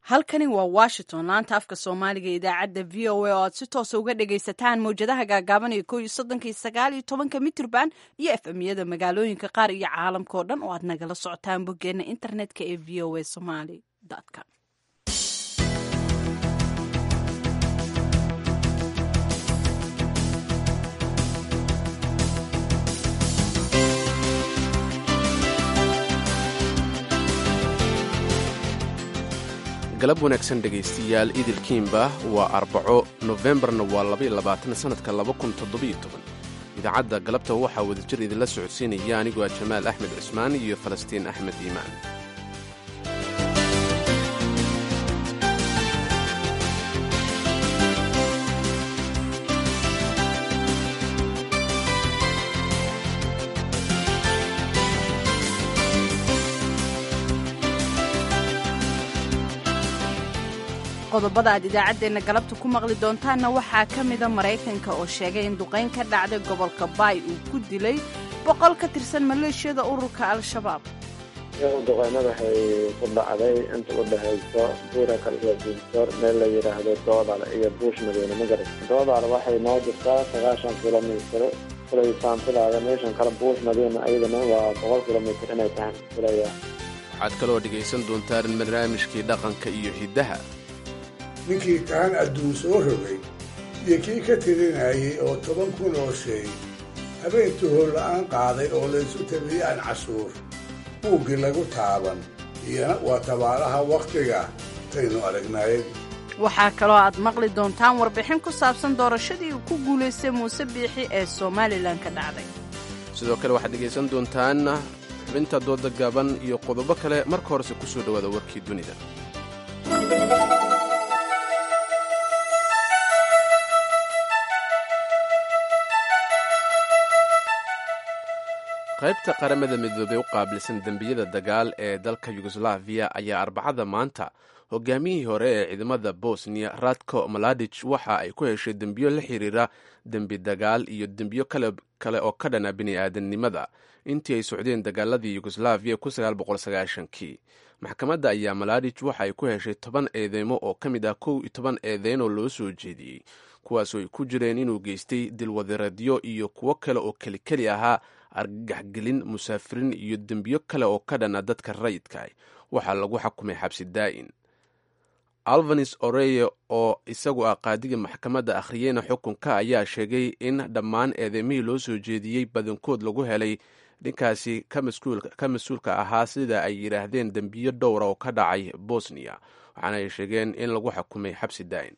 halkani waa washington laanta afka soomaaliga idaacadda v o a oo aad si toosa uga dhagaysataan mawjadaha gaagaaban iyo kow iyo soddonka iyo sagaal iyo tobanka mitrban iyo efmyada magaalooyinka qaar iyo caalamka oo dhan oo aad nagala socotaan boggeena internetka ee v o a somaly com galab wanaagsan dhegaystayaal idilkiinba waa arbaco nofembarna waa labaylabaatansanadka idaacadda galabta waxaa wadajir idinla socodsiinaya anigoo ah jamaal axmed cismaan iyo falastiin axmed iimaan qodobada aad idaacaddeenna galabta ku maqli doontaanna waxaa ka mida maraykanka oo sheegay in duqayn ka dhacday gobolka baay uu ku dilay boqol ka tirsan maleeshiyada ururka al-shabaab duqaynada waxay ku dhacday inta u dhexayso buura kalsoo diinsoor meel la yidhaahdo doodal iyo buush madiine magaras doodal waxay noo jirtaa sagaashan kilomitr kulay saantilaada meeshan kale buush madiina ayadana waa boqol kilomitr inay tahay kulaya waxaad kaloo dhegaysan doontaan barnaamijkii dhaqanka iyo hiddaha ninkii kaan adduun soo rogay iyo kii ka tirinayay oo toban kun oo shay habeen tuhor la'aan qaaday oo laysu tabiyey aan cashuur buuggii lagu taaban iyana waa tabaalaha wakhtiga taynu aragnayd waxaa kaloo aad maqli doontaan warbixin ku saabsan doorashadii uu ku guulaystay muuse biixi ee somalilan ka dhacday sidoo kale waxaad dhegaysan doontaan xubinta dooda gaaban iyo qodobo kale marka horese ku soo dhowaada warkii dunida qaybta qaramada midoobey u qaabilsan dembiyada dagaal ee dalka yugoslaviya ayaa arbacada maanta hogaamiyihii hore ee ciidamada bosniya radko maladij waxa ay ku heshay dembiyo la xiriira dembi dagaal iyo dembiyo kale oo ka dhana bini'aadamnimada intii ay socdeen dagaaladii yugoslaviya kii maxkamadda ayaa maladij waxa ay ku heshay toban eedeymo oo ka mid ah kow iyo toban eedeyn oo loo soo jeediyey kuwaasoo ay ku jireen inuu geystay dilwadareedyo iyo kuwo kale oo kelikeli ahaa argagaxgelin musaafiriin iyo dembiyo kale oo ka dhana dadka rayidka waxaa lagu xakumay xabsi daa'in alvanis oreye oo isagu ah qaadiga maxkamadda akhriyeyna xukunka ayaa sheegay in dhammaan eedeymihii loo soo jeediyey badankood lagu helay ninkaasi ka mas-uulka ahaa sida ay yidhaahdeen dembiyo dhowra oo ka dhacay bosniya waxaana ay sheegeen in lagu xakumay xabsi daa'in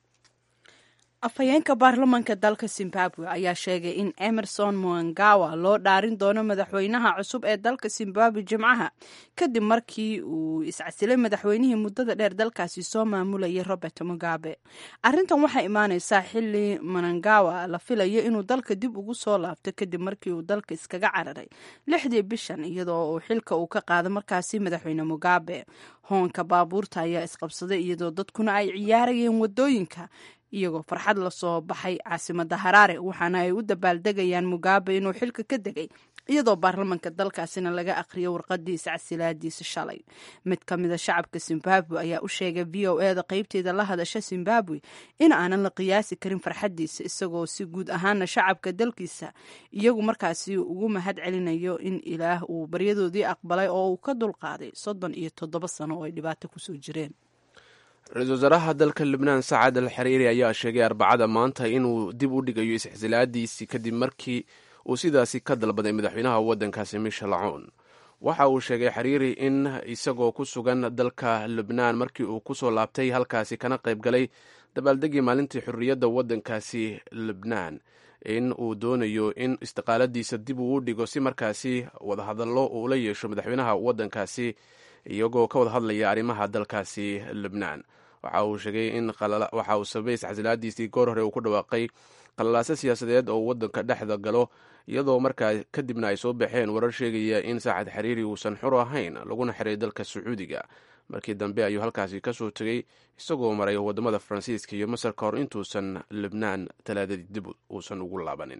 afhayeenka baarlamanka dalka zimbabwe ayaa sheegay in emerson muangawa loo dhaarin doono madaxweynaha cusub ee dalka zimbabwe jimcaha kadib markii uu iscasilay madaxweynihii muddada dheer dalkaasi soo maamulayay robert mugabe arrintan waxay imaaneysaa xili manangawa la filayo inuu dalka dib ugu soo laabto kadib markii uu dalka iskaga cararay lixdii bishan iyadoo uu xilka uu ka qaado markaasi madaxweyne mugabe hoonka baabuurta ayaa isqabsaday iyadoo dadkuna ay ciyaarayeen wadooyinka iyagoo farxad lasoo baxay caasimada haraare waxaana ay u dabaaldegayaan mugabe inuu xilka ka degay iyadoo baarlamanka dalkaasina laga aqriyo warqadiisa casilaadiisa shalay mid ka mida shacabka zimbabwe ayaa u sheegay v o eda qeybteeda la hadasha zimbabwe in aanan la qiyaasi karin farxadiisa isagoo si guud ahaana shacabka dalkiisa iyagu markaasi ugu mahad celinayo in ilaah uu baryadoodii aqbalay oo uu ka dulqaaday soddon iyo toddoba sano oo ay dhibaato kusoo jireen ra-iisul wasaaraha dalka lubnaan sacad al xariiri ayaa sheegay arbacada maanta inuu dib u dhigayo isxisilaadiisii kadib markii uu sidaasi ka dalbaday madaxweynaha waddankaasi michel acuun waxa uu sheegay xariiri in isagoo ku sugan dalka lubnaan markii uu kusoo laabtay halkaasi kana qayb galay dabaaldegii maalintii xorriyadda waddankaasi lubnaan in uu doonayo in istiqaaladiisa dib uu u dhigo si markaasi wadahadallo uu la yeesho madaxweynaha waddankaasi iyagoo ka wada hadlaya arrimaha dalkaasi lubnaan waxa uu sheegay in waxa uu sababay isxasilaadiisii goor hore uu ku dhawaaqay qalalaaso siyaasadeed oo waddanka dhexda galo iyadoo markaa kadibna ay soo baxeen warar sheegaya in saacad xariiri uusan xur ahayn laguna xiray dalka sacuudiga markii dambe ayuu halkaasi ka soo tegey isagoo maray waddamada faransiiska iyo masar ka hor intuusan lubnaan talaadadii dib uusan ugu laabanin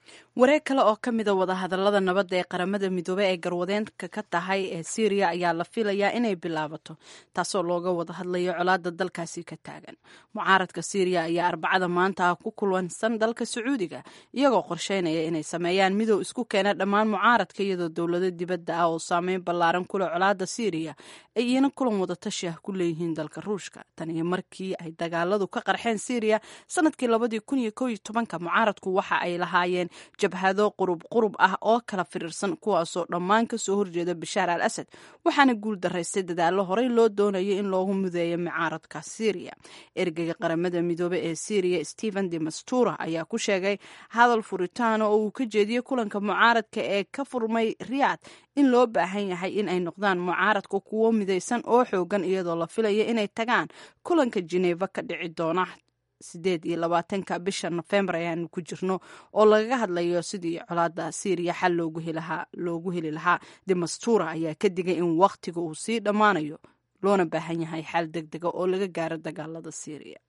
wareeg kale oo ka mida wadahadalada nabadda ee qaramada midoobey ee garwadeenka ka tahay ee syriya ayaa la filayaa inay bilaabato taasoo looga wada hadlayo colaada dalkaasi ka taagan mucaaradka syriya ayaa arbacada maanta ku kulansan dalka sacuudiga iyagoo qorsheynaya inay sameeyaan midow isku keena dhammaan mucaaradka iyadoo dowlado dibadda ah oo saameyn ballaaran kule colaada syriya ay iyana kulan wadatashi ah ku leeyihiin dalka ruushka tan iyo markii ay dagaaladu ka qarxeen syriya sanadkii labadii kun iyo kow iyo tobanka mucaaradku waxa ay lahaayeen jabhado qurub qurub ah oo kala firiirsan kuwaasoo dhammaan kasoo horjeeda bashaar al asad waxaana guul daraystay dadaallo horey loo doonayay in loogu mudeeyo mucaaradka syriya ergeyga qaramada midoobe ee syriya stephen de mastura ayaa ku sheegay hadal furitaana oo uu ka jeediyey kulanka mucaaradka ee ka furmay riyaad in loo baahan yahay in ay noqdaan mucaaradka kuwo midaysan oo xoogan iyadoo la filaya inay tagaan kulanka jeneva ka dhici doona sideed iyo labaatanka bisha nofembar ayaanu ku jirno oo lagaga hadlayo sidii colaada syriya xal loogu heli lahaa demastura ayaa ka digay in wakhtiga uu sii dhammaanayo loona baahan yahay xal deg dega oo laga gaaro dagaalada syriya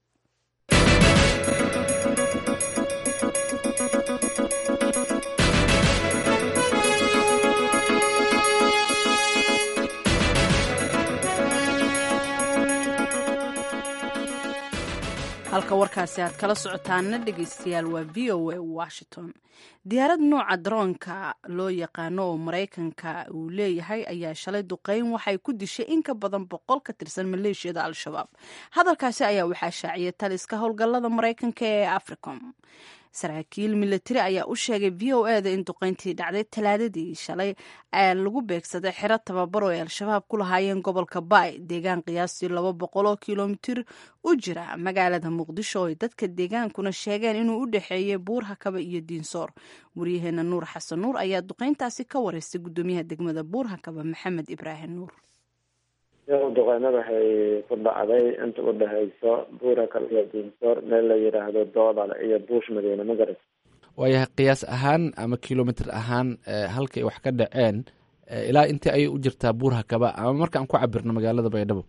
halka warkaasi aad kala socotaana dhegeystayaal waa v o a washington diyaarad nooca daroonka loo yaqaano oo maraykanka uu leeyahay ayaa shalay duqeyn waxay ku dishay in ka badan boqol ka tirsan maleeshiyada al-shabaab hadalkaasi ayaa waxaa shaaciyay taliska howlgallada maraykanka ee africom saraakiil milatari ayaa u sheegay v o e da in duqeyntii dhacday talaadadii shalay ee lagu beegsaday xero tababaro ay al-shabaab ku lahaayeen gobolka baay deegaan qiyaastii laba boqol oo kilomitir u jira magaalada muqdisho oy dadka deegaankuna sheegeen inuu u dhexeeyey buur hakaba iyo diinsoor waryaheena nuur xasan nuur ayaa duqeyntaasi ka wareystay guddoomiyaha degmada buur hakaba maxamed ibraahim nuur duqeynada waxay ku dhacday inta u dhexeyso buurakal iyo diinsoor meel la yidhaahdo doodal iyo buush madiine magaras waayahay qiyaas ahaan ama kilomitr ahaan halkay wax ka dhaceen ilaa intii ayay u jirtaa buur hakaba ama marka aan ku cabirno magaalada baydhabo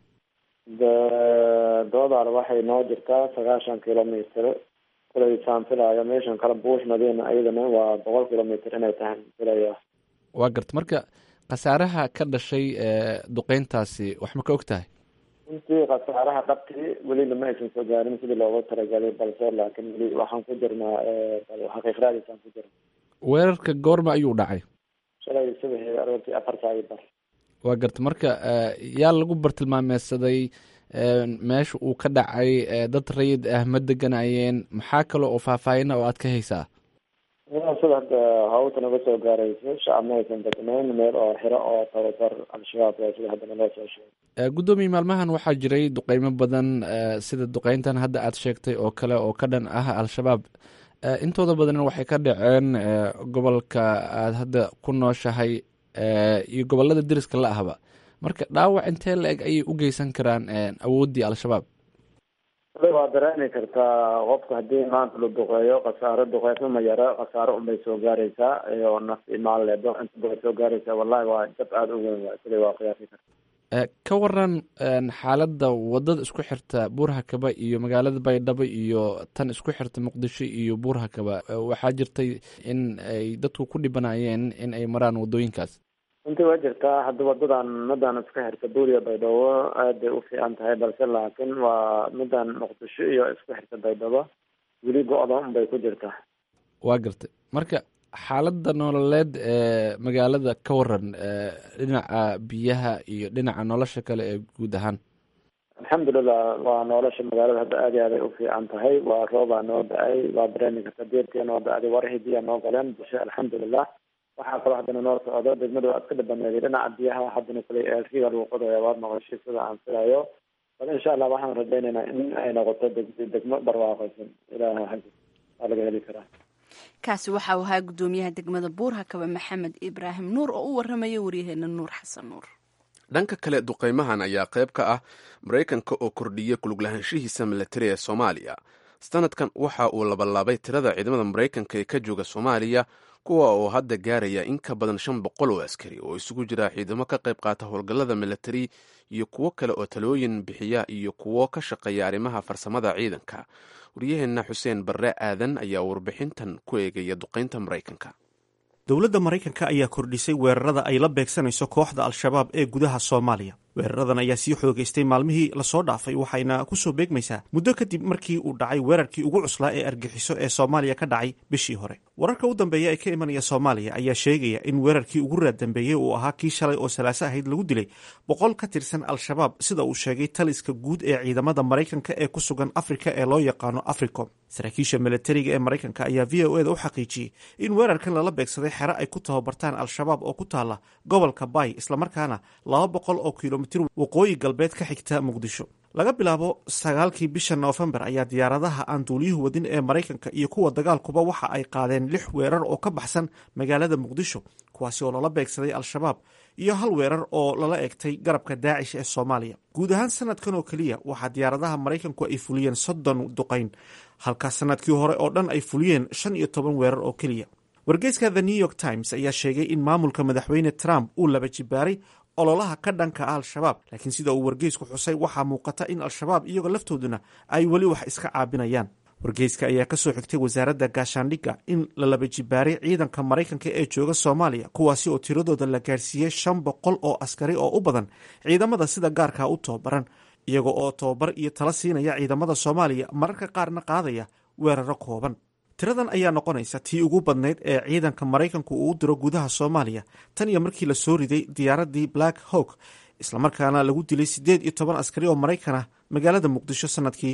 doodal waxay noo jirtaa sagaashan kilomitr kulay saan filaayo meeshan kale buush madiina iyadana waa boqol kilomitr inay tahay filaya waa garta marka khasaaraha ka dhashay duqeyntaasi wax ma ka og tahay runtii khasaaraha dhabtii welina ma aysan soo gaarin sidii loogu talagalay balse laakiin weli waxaan ku jirnaa xaqiiqraadiisaan ku jirna weerarka goorma ayuu dhacay shalay subaxii aroortii afar saaci bar waa garta marka yaa lagu bartilmaameysaday meesha uu ka dhacay dad rayid ah ma deganayeen maxaa kale oo faahfaahina oo aad ka haysaa sida hadda hawta naga soo gaarayso shacab ma aysan degnayn meel oo xiro oo tababar al-shabaab waa sida hadda naloo soo sheegay guddoomiye maalmahan waxaa jiray duqeymo badan sida duqeyntan hadda aad sheegtay oo kale oo ka dhan ah al-shabaab intooda badanna waxay ka dhaceen gobolka aad hadda ku nooshahay iyo gobolada deriska la ahba marka dhaawac intee la eg ayay u geysan karaan awooddii al-shabaab waa dareemi kartaa qofka haddii maanta la duqeeyo khasaaro duqeysma ma yaro khasaaro unbay soo gaaraysaa oo naf imaan leedo inta bay soo gaaraysaa wallahi waa jab aada u weyn waa sida waa qiyaasi karta ka waran xaaladda wadada isku xirta buurhakaba iyo magaalada baydhabo iyo tan isku xirta muqdisho iyo buurhakaba waxaa jirtay in ay dadku ku dhibanayeen in ay maraan wadooyinkaas runtii waa jirtaa hadda wadadan midan isku xirta buuriya baydhabo aad bay u fiican tahay balse laakiin waa midan muqdisho iyo isku xirta baydhabo weli go-da unbay ku jirtaa waa gartay marka xaaladda nololeed ee magaalada ka waran dhinaca biyaha iyo dhinaca nolosha kale ee guud ahaan alxamdulilah waa nolosha magaalada hadda aad iyo aad ay u fiican tahay waa roobaa noo da-ay waa dareemi karta deertia noo da-day warahii biyaa noo galeen bulsha alxamdulilah waxaa kaloo haddana noo socdo degmada waa iska dhabaneeday dhinaca biyaha haddana kule eelkiga lagu qodaya waad noqoshay sida aan filayo bal insha allah waxaan rajaynaynaa in ay noqoto deg degmo barwaaqaysan ilaaha xaggi waa laga heli karaa kaasi waxa uu ahaa guddoomiyaha degmada buurhakaba maxamed ibraahim nuur oo u waramaya waryaheena nuur xasan nuur dhanka kale duqeymahan ayaa qayb ka ah maraykanka oo kordhiyey kuluglahaanshihiisa milatari ee soomaaliya sanadkan waxa uu labalaabay tirada ciidamada maraykanka ee ka jooga soomaaliya kuwa oo hadda gaaraya in ka badan shan boqol oo askari oo isugu jira ciidamo ka qayb qaata howlgallada militari iyo kuwo kale oo talooyin bixiya iyo kuwo ka shaqeeya arrimaha farsamada ciidanka waryaheenna xuseen barre aadan ayaa warbixintan ku eegaya duqaynta maraykanka dowladda maraykanka ayaa kordhisay weerarada ay la beegsanayso kooxda al-shabaab ee gudaha soomaaliya weeraradan ayaa sii xoogaystay maalmihii lasoo dhaafay waxayna ku soo beegmaysaa muddo kadib markii uu dhacay weerarkii ugu cuslaa ee argixiso ee soomaaliya ka dhacay bishii hore wararka u dambeeya ee ka imanaya soomaaliya ayaa sheegaya in weerarkii ugu raadambeeyey uu ahaa kii shalay oo salaaso ahayd lagu dilay boqol ka tirsan al-shabaab sida uu sheegay taliska guud ee ciidamada maraykanka ee ku sugan afrika ee loo yaqaano africom saraakiisha milatariga ee maraykanka ayaa v o eda u xaqiijiyey in weerarkan lala beegsaday xero ay ku tababartaan al-shabaab oo ku taala gobolka bay islamarkaana laba boqol oo kilomitr waqooyi galbeed ka xigta muqdisho laga bilaabo sagaalkii bisha noofembar ayaa diyaaradaha aan duuliyuhu wadin ee maraykanka iyo kuwa dagaalkuba waxa ay qaadeen lix weerar oo ka baxsan magaalada muqdisho kuwaasi oo lala beegsaday al-shabaab iyo hal weerar oo lala egtay garabka daacish ee soomaaliya guud ahaan sanadkan oo keliya waxaa diyaaradaha maraykanku ay fuliyeen soddon duqayn halka sanadkii hore oo dhan ay fuliyeen shan iyo toban weerar oo keliya wargeyska the new york times ayaa sheegay in maamulka madaxweyne trump uu laba jibaaray ololaha ka dhanka ah al-shabaab laakiin sida uu wargeysku xusay waxaa muuqata in al-shabaab iyagoo laftooduna ay weli wax iska caabinayaan wargeyska ayaa ka soo xigtay wasaaradda gaashaandhigga in la laba jibaaray ciidanka maraykanka ee jooga soomaaliya kuwaasi oo tiradooda la gaarsiiyey shan boqol oo askari oo u badan ciidamada sida gaarkaa u tababaran iyaga oo tababar iyo tala siinaya ciidamada soomaaliya mararka qaarna qaadaya weeraro kooban tiradan ayaa noqonaysa tii ugu badnayd ee ciidanka maraykanku uu u diro gudaha soomaaliya tan iyo markii la soo riday diyaaradii black hawk islamarkaana lagu dilay siddeed iyo toban askari oo maraykan ah magaalada muqdisho sanadkii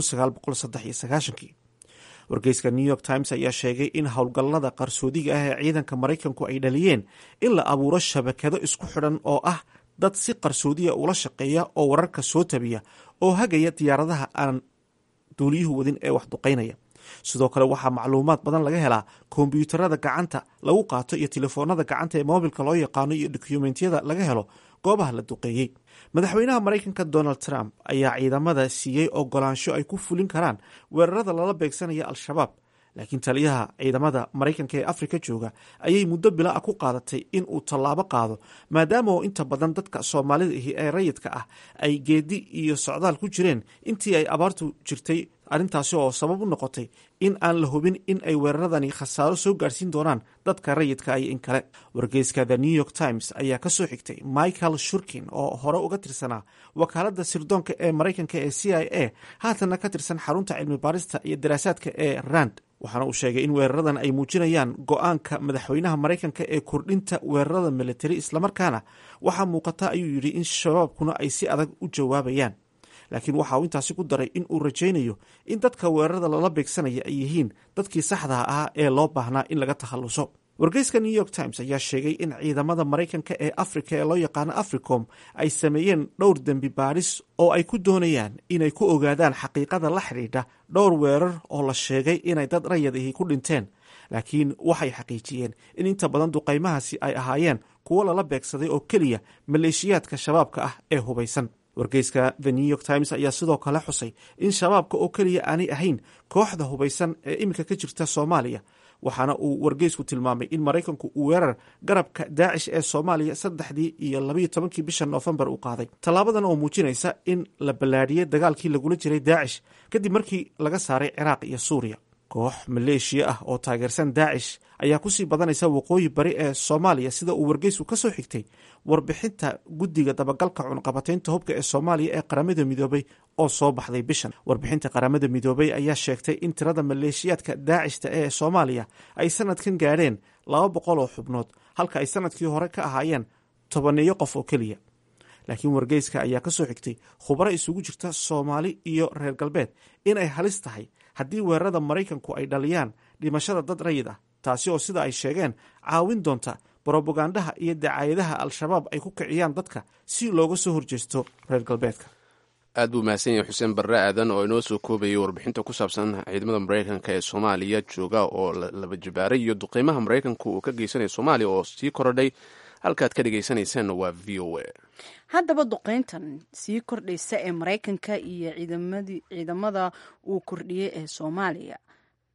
wargeyska new york times ayaa sheegay in howlgallada qarsoodiga ah ee ciidanka maraykanku ay dhaliyeen in la abuuro shabakado isku xidhan oo ah dad si qarsoodiya ula shaqeeya oo wararka soo tabiya oo hagaya diyaaradaha aan duuliyuhu wadin ee wax duqaynaya sidoo kale waxaa macluumaad badan laga helaa kombyuutarada gacanta lagu qaato iyo telefoonada gacanta ee moobilka loo yaqaano iyo dokumentiyada laga helo goobaha la duqeeyey madaxweynaha maraykanka donald trump ayaa ciidamada siiyey ogolaansho ay ku fulin karaan weerarada lala beegsanaya al-shabaab laakiin taliyaha ciidamada maraykanka ee afrika jooga ayay muddo bila a ku qaadatay in uu tallaabo qaado maadaama oo inta badan dadka soomaalida ahi ee rayidka ah ay geedi iyo socdaal ku jireen intii ay abaartu jirtay arrintaasi oo sabab u noqotay in aan la hubin in ay weeraradani khasaaro soo gaarsiin doonaan dadka rayidka iyo in kale wargeyska the new york times ayaa ka soo xigtay michael shurkin oo hore uga tirsanaa wakaaladda sirdoonka ee maraykanka ee c i a haatanna ka tirsan xarunta cilmi baarista iyo daraasaadka ee rand waxaana uu sheegay in weeraradan ay muujinayaan go-aanka madaxweynaha maraykanka ee kordhinta weerarada militari islamarkaana waxaa muuqata ayuu yidhi in shabaabkuna ay si adag u jawaabayaan laakiin waxa uu intaasi ku daray in uu rajaynayo in dadka weerarada lala beegsanaya ay yihiin dadkii saxdaha ahaa ee loo baahnaa in laga takhalluso wargeyska new york times ayaa sheegay in ciidamada maraykanka ee afrika ee loo yaqaano africom ay sameeyeen dhowr dembi baadhis oo ay ku doonayaan inay ku ogaadaan xaqiiqada la xidhiidha dhowr weerar oo la sheegay inay dad rayad ahi ku dhinteen laakiin waxay xaqiijiyeen in inta badan duqaymahaasi ay ahaayeen kuwo lala beegsaday oo keliya maleeshiyaadka shabaabka ah ee hubaysan wargeyska the new york times ayaa sidoo kale xusay in shabaabka oo keliya aanay ahayn kooxda hubaysan ee iminka ka jirta soomaaliya waxaana uu wargeysku tilmaamay in maraykanku uu weerar garabka daacish ee soomaaliya saddexdii iyo labayo tobankii bisha noofembar uu qaaday tallaabadan oo muujinaysa in la ballaadhiyey dagaalkii lagula jiray daacish kadib markii laga saaray ciraaq iyo suuriya koox maleeshiya ah oo taageersan daacish ayaa kusii badanaysa waqooyi bari ee soomaaliya sida uu wargeysku ka soo xigtay warbixinta guddiga dabagalka cunqabataynta hubka ee soomaaliya ee qaramada midoobay oo soo baxday bishan warbixinta qaramada midoobay ayaa sheegtay in tirada maleeshiyaadka daacishta ee soomaaliya ay sanadkan gaadheen laba boqol oo xubnood halka ay sanadkii hore ka ahaayeen tobaneeyo qof oo keliya laakiin wargeyska ayaa ka soo xigtay khubaro isugu jirta soomaali iyo reer galbeed inay halis tahay haddii weerarada maraykanku ay dhaliyaan dhimashada dad rayid ah taasi oo sida ay sheegeen caawin doonta brobagandaha iyo dacaayadaha al-shabaab ay ku kiciyaan dadka si looga soo horjeesto reer galbeedka aad buu mahadsan yahay xuseen barre aadan oo inoo soo koobayay warbixinta ku saabsan ciidamada maraykanka ee soomaaliya jooga oo laba jibaaray iyo duqeymaha maraykanku uu ka geysanaya soomaaliya oo sii korodhay halkaad ka dhegeysaneyseen waa v o a haddaba duqeyntan sii kordhaysa ee maraykanka iyo ciidamada uu kordhiyey ee soomaaliya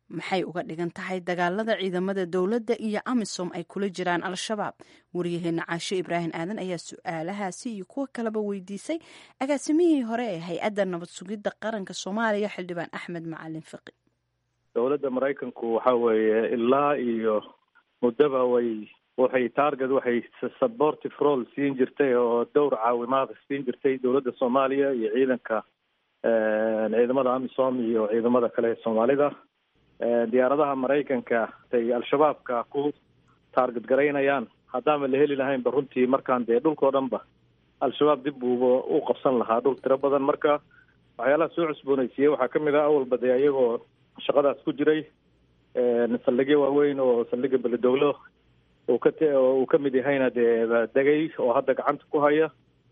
maxay uga dhigan tahay dagaalada ciidamada dowladda iyo amisom ay kula jiraan al-shabaab waryaheena caasho ibraahim aadan ayaa su-aalahaasi iyo kuwo kaleba weydiisay agaasimihii hore ee hay-adda nabad sugidda qaranka soomaaliya xildhibaan axmed macalin fiqi dowladda maraykanku waxa weeye ilaa iyo muddaba way waxay target waxay supportive role siin jirtay oo dowr caawimaad siin jirtay dowladda soomaaliya iyo ciidanka ciidamada amisom iyo ciidamada kale ee soomaalida diyaaradaha maraykanka ay al-shabaabka ku taarget garaynayaan haddaama la heli lahaynba runtii markaan dee dhulkao dhan ba al-shabaab dib buuba u qabsan lahaa dhul tiro badan marka waxyaalaha soo cusboonaysiiyey waxaa kamid ah awalba dee iyagoo shaqadaas ku jiray saldhigyo waaweyn oo saldhiga beledowlo uu ka uu ka mid yahayna dee degay oo hadda gacanta ku haya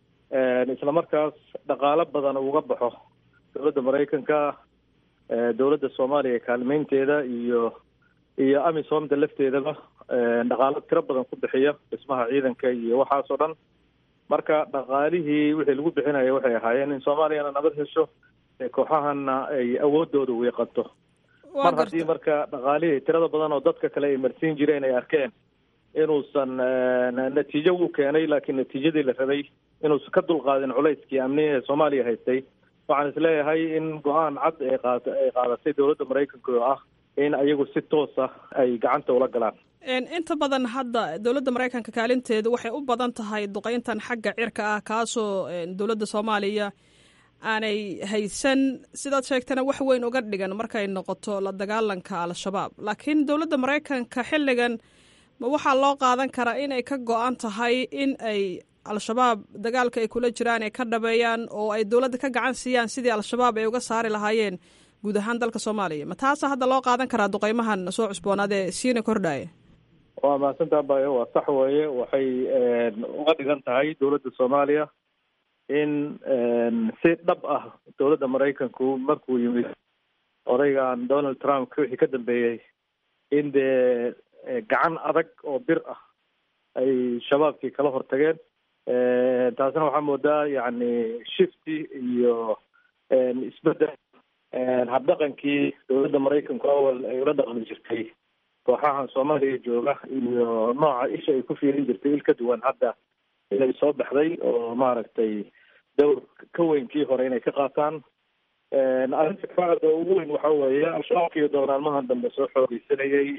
isla markaas dhaqaalo badan uga baxo dowladda maraykanka dowladda soomaaliya kaalmeynteeda iyo iyo amisomda lafteedaba dhaqaalo tiro badan ku bixiya dhismaha ciidanka iyo waxaas oo dhan marka dhaqaalihii wixii lagu bixinaya waxay ahaayeen in soomaaliyana nabad hesho kooxahana ay awoodooda wiiqato mar haddii marka dhaqaalihii tirada badan oo dadka kale ay marsiin jireen ay arkeen inuusan natiijo wuu keenay laakiin natiijadii la rabay inuusan ka dulqaadin culayskii amniga ee soomaaliya haystay waxaan isleeyahay in go-aan cad ay qaad ay qaadatay dowladda maraykanka oo ah in ayagu si toosa ay gacanta ula galaan inta badan hadda dowladda maraykanka kaalinteedu waxay u badan tahay duqeyntan xagga cirka ah kaasoo dowladda soomaaliya aanay haysan sidaad sheegtana wax weyn uga dhigan markay noqoto la dagaalanka al-shabaab laakiin dowladda maraykanka xilligan ma waxaa loo qaadan karaa inay ka go-an tahay in ay al-shabaab dagaalka ay kula jiraan ay ka dhabeeyaan oo ay dowladda ka gacan siiyaan sidii al-shabaab ay uga saari lahaayeen guud ahaan dalka soomaaliya ma taasa hadda loo qaadan karaa duqeymahan soo cusboonaad ee siina kordhaya waa mahadsantaa bayo waa sax weeye waxay uga dhigan tahay dowladda soomaaliya in si dhab ah dowladda maraykanku markuu yimid odaygan donald trump wixii ka dambeeyey in dee gacan adag oo bir ah ay shabaabkii kala hortageen taasna waxaa moodaa yacni shifty iyo isbedel habdhaqankii dowladda maraykanku awal ay ula dhaqmi jirtay kooxahan soomaaliya jooga iyo nooca isha ay ku fiirin jirtay il ka duwan hadda inay soo baxday oo maaragtay dowr ka weyn kii hore inay ka qaataan arrinta kacda ugu weyn waxa weeye al-shabaabkiiyo doonaalmahan dambe soo xoogeysanayay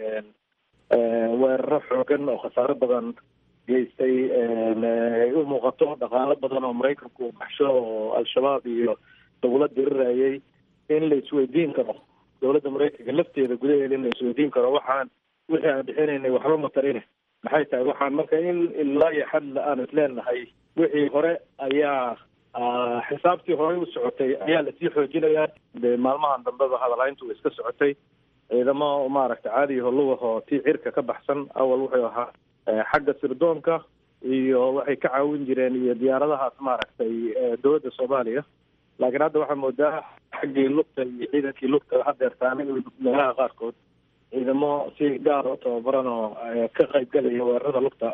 weeraro xoogan oo khasaaro badan geystay ay u muuqato dhaqaalo badan oo maraykanku baxsho oo al-shabaab iyo lagula dirirayay in la isweydiin karo dowladda maraykanka lafteeda gudaheeda in la isweydiin karo waxaan wixii aan bixinaynay waxba matarine maxay tahay waxaan marka in ilaa iyo xad aan isleenahay wixii hore ayaa xisaabtii hore u socotay ayaa lasii xoojinayaa de maalmahan dambeba hadalhayntu iska socotay ciidamo maaragta caadiyaho lugahoo tii cirka ka baxsan awal wuxuu ahaa xagga sirdoonka iyo waxay ka caawin jireen iyo diyaaradahaas maaragtay dowladda soomaaliya laakiin hadda waxaa moodaa xaggii lugta iyo ciidankii lugta hadeertaanay meelaha qaarkood ciidamo si gaar u tababaran oo ka qaybgalaya weerarada lugta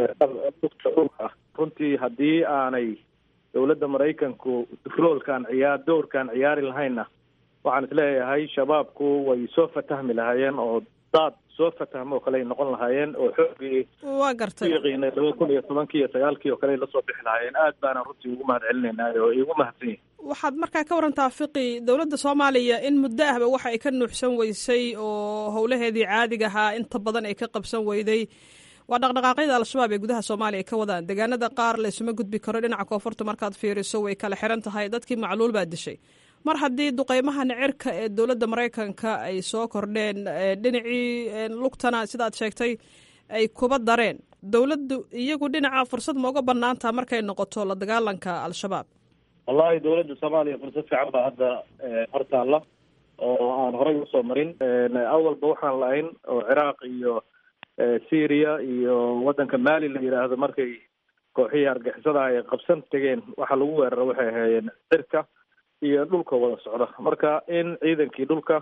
lugta dhulka ah runtii haddii aanay dowladda maraykanku roolkaan ciyaar dowrkaan ciyaari lahaynna waxaan isleeyahay shabaabku way soo fatahmi lahaayeen oo daad soo fatahmo oo kale ay noqon lahaayeen oo xoogii waa gartay yaqiinay laba kun iyo tobankii iyo sagaalkii oo kale ay lasoo bixi lahaayeen aad baana runtii ugu mahad celinaynaa oo igu mahadsan yihin waxaad markaa ka warantaa fiqi dowladda soomaaliya in muddo ahba waxa ay ka nuuxsan weysay oo howlaheedii caadiga ahaa inta badan ay ka qabsan weyday waa dhaqdhaqaaqyada al-shabaab ee gudaha soomaaliya ka wadaan deegaanada qaar laysuma gudbi karo dhinaca koonfurta markaad fiiriso way kala xiran tahay dadkii macluul baa dishay mar haddii duqeymahan cirka ee dowladda maraykanka ay soo kordheen dhinacii lugtana sidaad sheegtay ay kuba dareen dowladdu iyagu dhinaca fursad ma uga banaantaha markay noqoto la dagaalanka al-shabaab wallahi dowladda soomaaliya fursad fiican baa hadda hortaalla oo aan horey usoo marin awalba waxaan lahayn oo ciraaq iyo syria iyo waddanka mali la yidhaahdo markay kooxihii argixisada ay qabsan tegeen waxa lagu weeraro waxay ahaayeen cirka iyo dhulka wada socda marka in ciidankii dhulka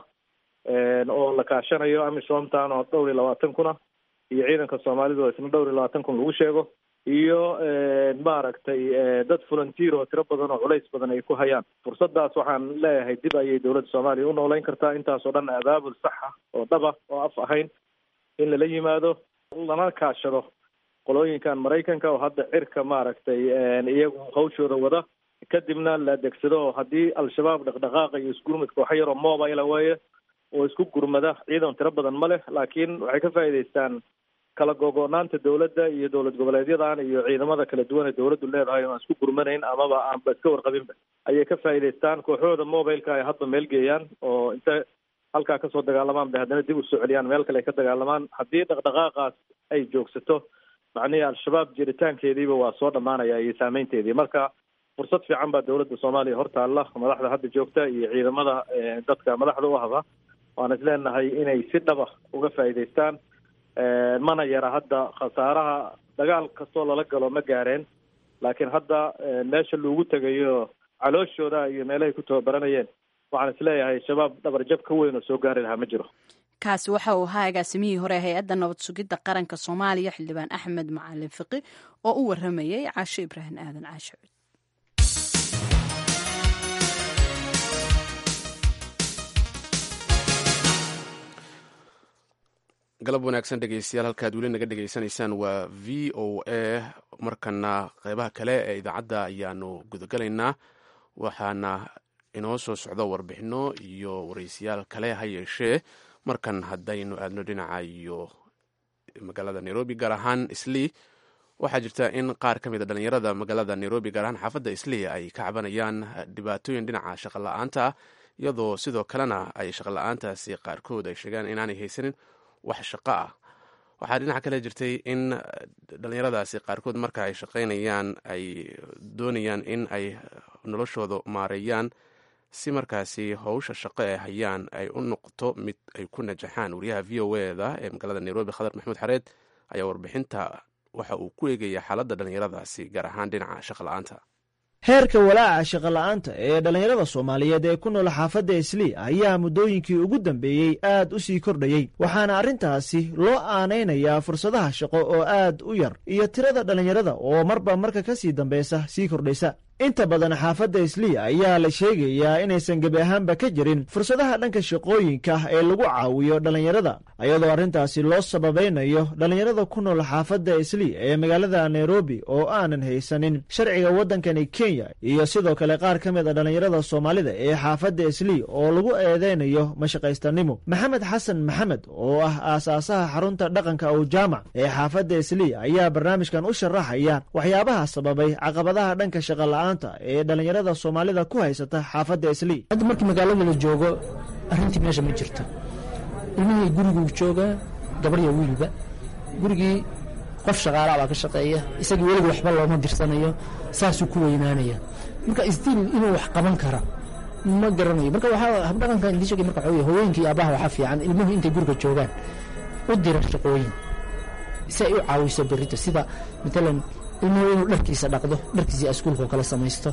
oo la kaashanayo amisomtan oo dhowr iyo labaatan kuna iyo ciidanka soomaalida oo isna dhowr iyo labaatan kun lagu sheego iyo maaragtay dad volunteer oo tiro badan oo culays badan ay ku hayaan fursaddaas waxaan leeyahay dib ayay dowladda soomaaliya u noolayn kartaa intaasoo dhan abaabul saxa oo dhaba oo af ahayn in lala yimaado lana kaashado qolooyinkan maraykanka oo hadda cirka maaragtay iyagu hawshooda wada kadibna la adeegsado oo haddii al-shabaab dhaqdhaqaaqa iyo isgurmudka waxa yaroo mobile weeye oo isku gurmada ciidan tiro badan ma leh laakiin waxay ka faa'iidaystaan kala gogo-naanta dowladda iyo dowlad goboleedyadan iyo ciidamada kala duwan ee dowladdu leedahay oo aan isku gurmanayn amaba aanba iska warqabinba ayay ka faa'iidaystaan kooxooda mobileka ay hadba meel geeyaan oo inta halkaa kasoo dagaalamaan bay haddana dib usoo celiyaan meel kale ay ka dagaalamaan haddii dhaqdhaqaaqaas ay joogsato macnihii al-shabaab jiritaankeediiba waa soo dhammaanaya iyo saameynteedii marka fursad fiican baa dowladda soomaaliya hortaalla madaxda hadda joogta iyo ciidamada dadka madaxda u ahda waan is leenahay inay si dhaba uga faa'iidaystaan mana yara hadda khasaaraha dagaal kastoo lala galo ma gaareen laakiin hadda meesha loogu tegayo calooshooda iyo meelahay ku tababaranayeen waxaan isleeyahay shabaab dhabarjab ka weyn oo soo gaari lahaa ma jiro kaasi waxa uu ahaa agaasimihii hore hay-adda nabad sugidda qaranka soomaaliya xildhibaan axmed macalin fiqi oo u waramayay caasho ibraahim aadan caasho galab wanaagsan dhegeystayaal halkaad weli naga dhegeysanaysaan waa v o a markana qeybaha kale ee idaacadda ayaanu gudagalaynaa waxaana inoo soo socdo warbixino iyo wareysiyaal kale ha yeeshee markan haddaynu aadno dhinaca iyo magaalada nairobi gaar ahaan islii waxaa jirta in qaar ka mid a dhalinyarada magaalada nairobi gaar ahaan xaafadda islii ay ka cabanayaan dhibaatooyin dhinaca shaqola-aanta ah iyadoo sidoo kalena ay shaqola-aantaasi qaarkood ay sheegaan inaanay haysanin wax shaqo ah waxaa dhinaca kale jirtay in dhalinyaradaasi qaarkood marka ay shaqaynayaan ay doonayaan in ay noloshooda maareeyaan si markaasi howsha shaqo ee hayaan ay u noqoto mid ay ku najaxaan wariyaha v o eda ee magaalada nairobi khadar maxamuud xareed ayaa warbixinta waxa uu ku eegaya xaaladda dhalinyaradaasi gaar ahaan dhinaca shaqo la-aanta heerka walaaca shaqola'aanta ee dhallinyarada soomaaliyeed ee ku nool xaafadda islii ayaa muddooyinkii ugu dambeeyey aad u sii kordhayey waxaana arrintaasi loo aanaynayaa fursadaha shaqo oo aad u yar iyo tirada dhallinyarada oo marba marka ka sii dambaysa sii kordhaysa inta badan xaafadda islii ayaa la sheegayaa inaysan gebi ahaanba ka jirin fursadaha dhanka shaqooyinka ee lagu caawiyo dhallinyarada ayadoo arrintaasi loo sababaynayo dhallinyarada ku nool xaafadda islii ee magaalada nairobi oo aanan haysanin sharciga waddankani kenya iyo sidoo kale qaar ka mid a dhallinyarada soomaalida ee xaafadda islii oo lagu eedeynayo mashaqaystanimo maxamed xasan maxamed oo ah aasaasaha xarunta dhaqanka ow jaamac ee xaafadda islii ayaa barnaamijkan u sharaxaya waxyaabaha sababay caqabadaha dhanka shaqala ee dhallinyarada soomaalida ku haysata xaafadda islii hadda markii magaalada la joogo arrintii meesha ma jirto ilmihii guriguu joogaa gabarya wiilba gurigii qof shaqaalaa baa ka shaqeeya isagii weliga waxba looma dirsanayo saasuu ku weynaanaya marka isdiil inuu wax qaban kara ma garanayo marka waxaa habdhaqanka indii sheegay marka waxaa haweenkii iyo aabbaha waxaa fiican ilmuhu intay guriga joogaan u dira shaqooyin si ay u caawiso berrito sida matalan ilmuhu inuu dharkiisa dhaqdo dharkiisa askuulkao kale samaysto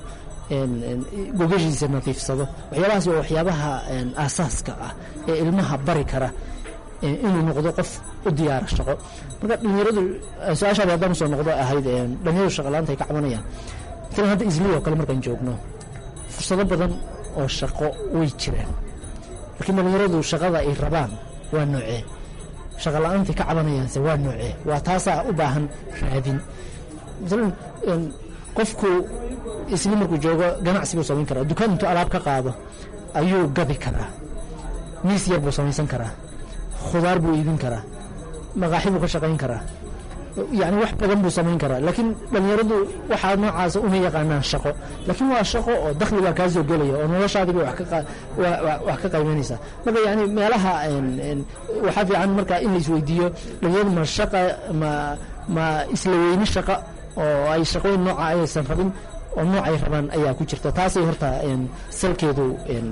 gogashiisa nadiifsado waxyaabahaas waa waxyaabaha aasaaska ah ee ilmaha bari kara inuu noqdo qof u diyaara shaqo marka dhalinyaradu su-aashaada haddaan usoo noqdo ahayd dhalinyaradu shaqalaanta ay ka cabanayaan matalan hadda isliya oo kale markaan joogno fursado badan oo shaqo way jiraan laakiin dhalinyaradu shaqada ay rabaan waa noocee shaqa la-aantay ka cabanayaanse waa noocee waa taasaa u baahan raadin maalan qofku isli markuu joogo ganacsi buu samayn karaa dukaan intuu alaab ka qaado ayuu gadi karaa miis yar buu samaysan karaa khudaar buu iibin karaa maqaaxi buu ka shaqayn karaa yacni wax badan buu samayn karaa laakiin dhallinyaradu waxaa noocaasa uma yaqaanaan shaqo laakiin waa shaqo oo dakhli baa kaa soo gelaya oo noloshaadiba wax ka qaybanaysa marka yani meelaha waxaa fiican marka in la isweydiiyo dhalinyaradu ma shaqa ma ma isla weyni shaqa oo ay shaqooyin nooca ayaysan rabin oo noocay rabaan ayaa ku jirta taasay horta salkeedu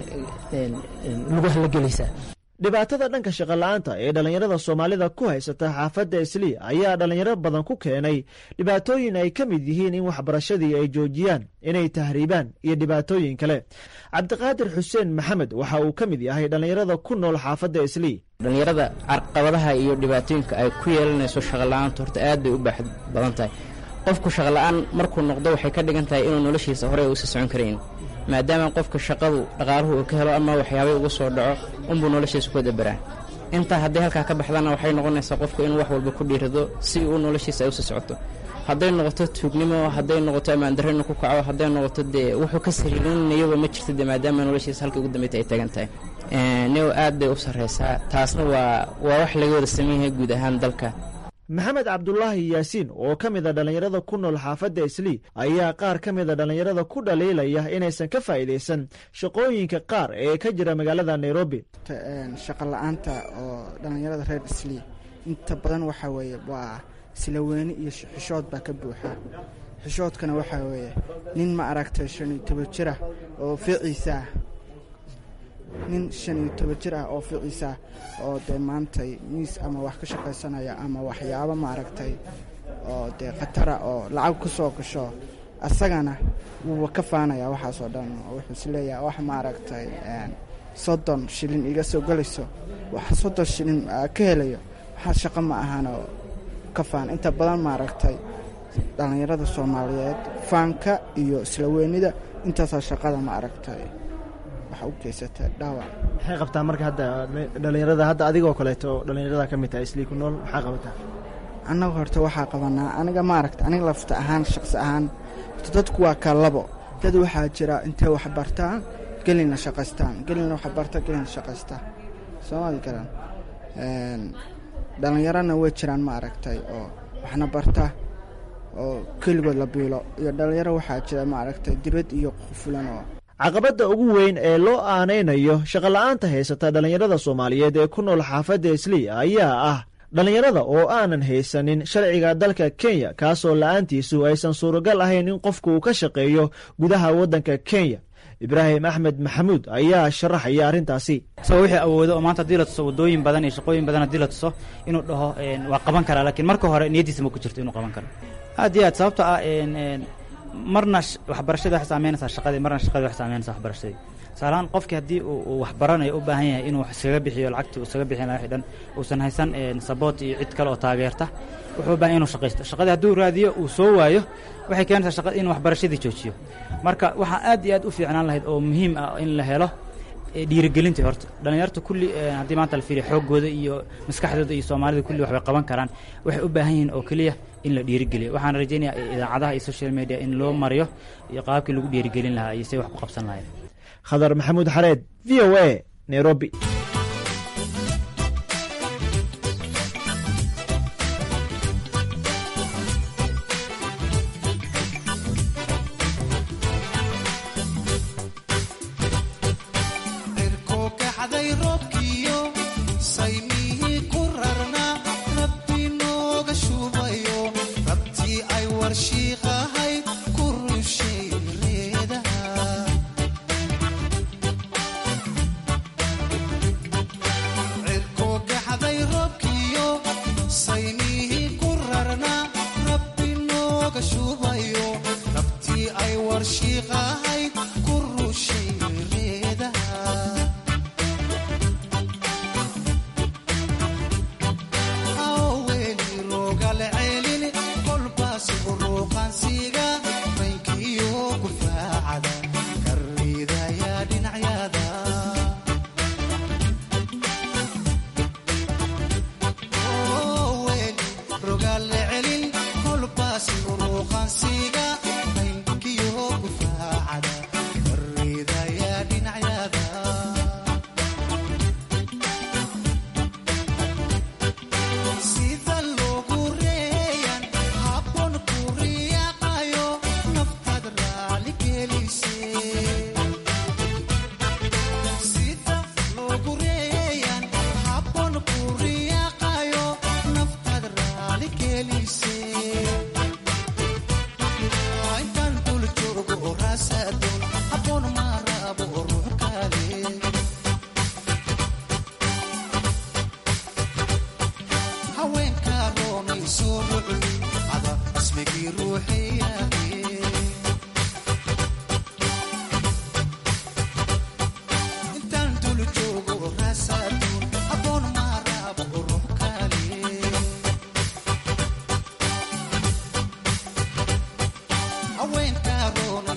lugaha la gelaysaa dhibaatada dhanka shaqola'aanta ee dhallinyarada soomaalida ku haysata xaafadda islii ayaa dhallinyaro badan ku keenay dhibaatooyin ay ka mid yihiin in waxbarashadii ay joojiyaan inay tahriibaan iyo dhibaatooyin kale cabdiqaadir xuseen maxamed waxa uu ka mid yahay dhallinyarada ku nool xaafadda islii dhallinyarada carqabadaha iyo dhibaatooyinka ay ku yeelanayso shaqola'aanta horta aad bay u baaxad badan tahay qofku shaqla-aan markuu noqdo waxay ka dhigan tahay inuu noloshiisa horey uusa socon karayn maadaama qofka shaqadu dhaqaaluhu uu ka helo ama waxyaabay ugu soo dhaco unbuu noloshiisa ku dabaraa intaa hadday halkaa ka baxdana waxay noqonaysaa qofku inuu wax walba ku dhiirado si uu noloshiisa ay usi socoto hadday noqoto tuugnimo hadday noqoto ammaandarro inuu ku kaco hadday noqoto dee wuxuu ka sariirinayaba ma jirto dee maadaama noloshiisa halka ugu dambeyta ay tagan tahay new aad bay u sarraysaa taasna waa waa wax laga wada sameynyahay guud ahaan dalka maxamed cabdulaahi yaasiin oo ka mid a dhallinyarada ku nool xaafadda islii ayaa qaar ka mid a dhallinyarada ku dhaliilaya inaysan ka faa'iidaysan shaqooyinka qaar ee ka jira magaalada nairobi shaqa la-aanta oo dhallinyarada reer islii inta badan waxaa weeye waa silaweyne iyo xishood baa ka buuxa xishoodkana waxaa weeye nin ma aragtay shan iyo toban jir ah oo fiiciisa ah nin shan iyo toban jir ah oo ficiisa oo dee maantay miis ama wax ka shaqaysanaya ama waxyaabo maaragtay oo dee khatara oo lacag ku soo gasho asagana wuuba ka faanaya waxaasoo dhan wuxuu isleeyahay wax maaragtay soddon shilin iga soo gelayso wax soddon shilin ka helayo waxaa shaqo ma ahano ka faan inta badan maaragtay dhallinyarada soomaaliyeed faanka iyo islaweynida intaasaa shaqada ma aragtay maxay qabtaa marka hadda dhallinyarada hadda adigoo kaleeto dhallinyarada ka mid tahay islii ku nool maxaa qabataa annaga horta waxaa qabanaa aniga maaragta aniga lafta ahaan shaqsi ahaan horta dadku waa kalabo dad waxaa jira intay wax bartaan gelina shaqaystaan gelina wax barta gelina shaqaystaan soomali garan dhallinyarana way jiraan ma aragtay oo waxna barta oo keligood la biilo iyo dhallinyaro waxaa jira ma aragtay dibad iyo qufulan oo caqabadda ugu weyn ee loo aanaynayo shaqola'aanta haysata dhallinyarada soomaaliyeed ee ku nool xaafadda islii ayaa ah dhallinyarada oo aanan haysanin sharciga dalka kenya kaasoo la'aantiisu aysan suuragal ahayn in qofku uu ka shaqeeyo gudaha waddanka kenya ibraahim axmed maxamuud ayaa sharaxaya arrintaasi isagoo wixii awoodo oo maanta haddii la tuso waddooyin badan iyo shaqooyin badan haddii la tuso inuu dhaho waa qaban karaa laakiin marka hore niyaddiisa ma ku jirto inuu qaban karo aad iyo aad sababto ah marna waxbarashadii waxay saameynaysaa shaqadii marna shaqadii waxay saameynaysaa waxbarashadii tusaalahaan qofkii haddii uu wax baranayo u baahan yahay inuu iskaga bixiyo lacagtii uu iskaga bixin lahaa dhan uusan haysan saboot iyo cid kale oo taageerta wuxuu u baahan inuu shaqaysto shaqadii hadduu raadiyo uu soo waayo waxay keenaysaa shaqada inuu waxbarashadii joojiyo marka waxaa aad iyo aad u fiicnaan lahayd oo muhiim ah in la helo dhiirigelintii horta dhallinyarta kulli haddii maanta la fiiriyo xooggooda iyo maskaxdooda iyo soomaalida kulli waxbay qaban karaan waxay u baahan yihiin oo keliya in la dhiirigeliyo waxaan rajaynayaa idaacadaha iyo social media in loo mariyo iyo qaabkii lagu dhiirigelin lahaa iyo say wax ku qabsan lahayd khadar maxamuud xareed v o a nairobi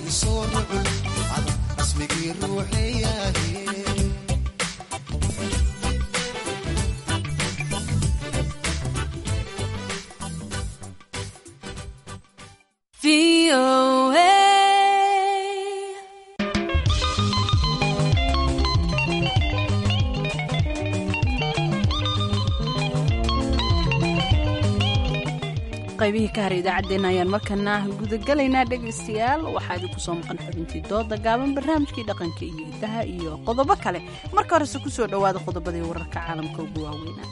isoo nucul ada ismigii ruuxeeyaaye qaybihii ka hara idaacaddeenna ayaan markana gudagelaynaa dhegaystayaal waxaa idinku soo maqan xubintii dooda gaaban barnaamijkii dhaqanka iyo hidaha iyo qodobo kale marka horese ku soo dhowaada qodobadii wararka caalamka ugu waaweynaa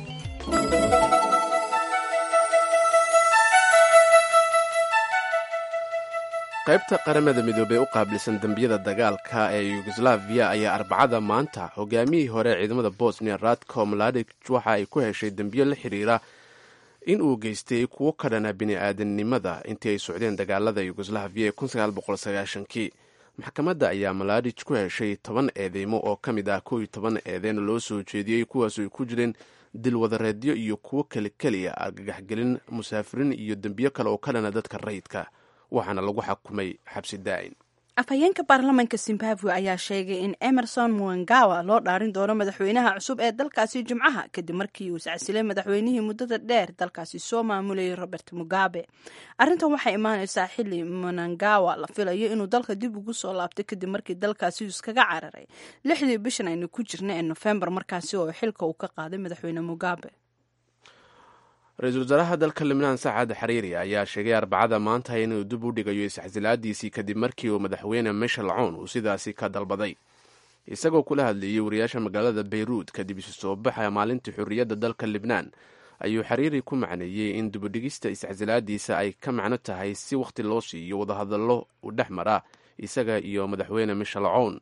qaybta qaramada midoobey u qaabilsan dembiyada dagaalka ee yugoslaviya ayaa arbacada maanta hogaamiyihii hore ee ciidamada bosnia radko mladic waxa ay ku heshay dembiyo la xiriira in uu geystay kuwo ka dhana bini-aadamnimada intii ay socdeen dagaalada yugoslaviya ee kii maxkamadda ayaa maladic ku heshay toban eedeymo oo ka mid ah kow iyo toban eedeyn loo soo jeediyey kuwaas ay ku jireen dilwadareedyo iyo kuwo keli keliya argagaxgelin musaafiriin iyo dembiyo kale oo ka dhana dadka rayidka waxaana lagu xakumay xabsi daa'in afhayeenka baarlamaanka zimbabwe ayaa sheegay in emerson muangawa loo dhaarin doono madaxweynaha cusub ee dalkaasi jimcaha kadib markii uu iscasilay madaxweynihii muddada dheer dalkaasi soo maamulayay robert mugabe arrintan waxay imaaneysaa xili munangawa la filayo inuu dalka dib ugu soo laabtay kadib markii dalkaasi uu iskaga cararay lixdii bishan aynu ku jirna ee nofembar markaasi oo xilka uu ka qaaday madaxweyne mugabe ra-iisul wasaaraha dalka libnaan sacad xariiri ayaa sheegay arbacada maanta inuu dib u dhigayo isxasilaadiisii kadib markii uu madaxweyne mishel cown uu sidaasi ka dalbaday isagoo kula hadlayey wariyaasha magaalada beyruut kadib isu soo baxa maalintii xorriyadda dalka libnaan ayuu xariiri ku macneeyey in dibudhigista isxasilaadiisa ay ka macno tahay si wakhti loo siiyo wadahadallo u dhex mara isaga iyo madaxweyne mishel cown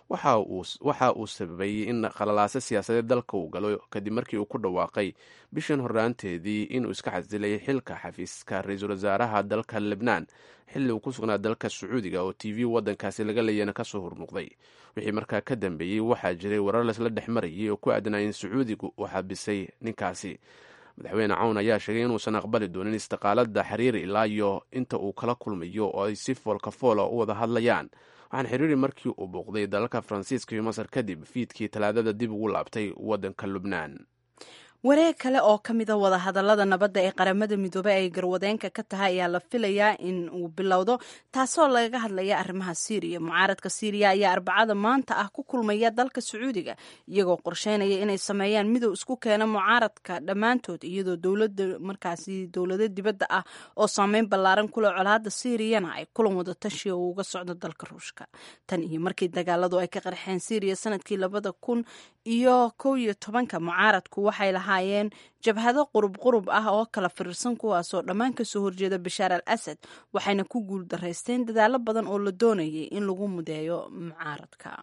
waxa uu sababay in khalalaaso siyaasadeed dalka uu galo kadib markii uu ku dhawaaqay bishan horraanteedii inuu iska xasilay xilka xafiiska ra-iisul wasaaraha dalka libnaan xilli uu ku sugnaa dalka sacuudiga oo t v waddankaasi laga leeyana kasoo hormuuqday wixii markaa ka dambeeyey waxaa jiray warar laisla dhex marayay oo ku aadanaa in sacuudigu uu xabisay ninkaasi madaxweyne cawn ayaa sheegay inuusan aqbali doonin istiqaalada xiriiri ilaa iyo inta uu kala kulmayo oo ay si foolka foola u wada hadlayaan waxaan xiriiri markii uu booqday dalalka faransiiska iyo masar kadib fiidkii talaadada dib ugu laabtay waddanka lubnaan wareeg kale oo ka mida wadahadallada nabadda ee qaramada midoobey ay garwadeenka ka tahay ayaa la filayaa in uu bilowdo taasoo lagaga hadlaya arrimaha siiriya mucaaradka siiriya ayaa arbacada maanta ah ku kulmaya dalka sacuudiga iyagoo qorsheynaya inay sameeyaan midow isku keena mucaaradka dhammaantood iyadoo dowlada markaasi dowlado dibadda ah oo saameyn ballaaran kule colaada siiriyana ay kulan wada tashi oo uga socdo dalka ruushka tan iyo markii dagaaladu ay ka qarxeen siiriya sanadkii labada kun iyo kow iyo tobanka mucaaradku waxay lahaayeen jabhado qurub qurub ah oo kala firirsan kuwaasoo dhammaan kasoo horjeeda bashaar al asad waxayna ku guul daraysteen dadaalo badan oo la doonayay in lagu mudeeyo mucaaradka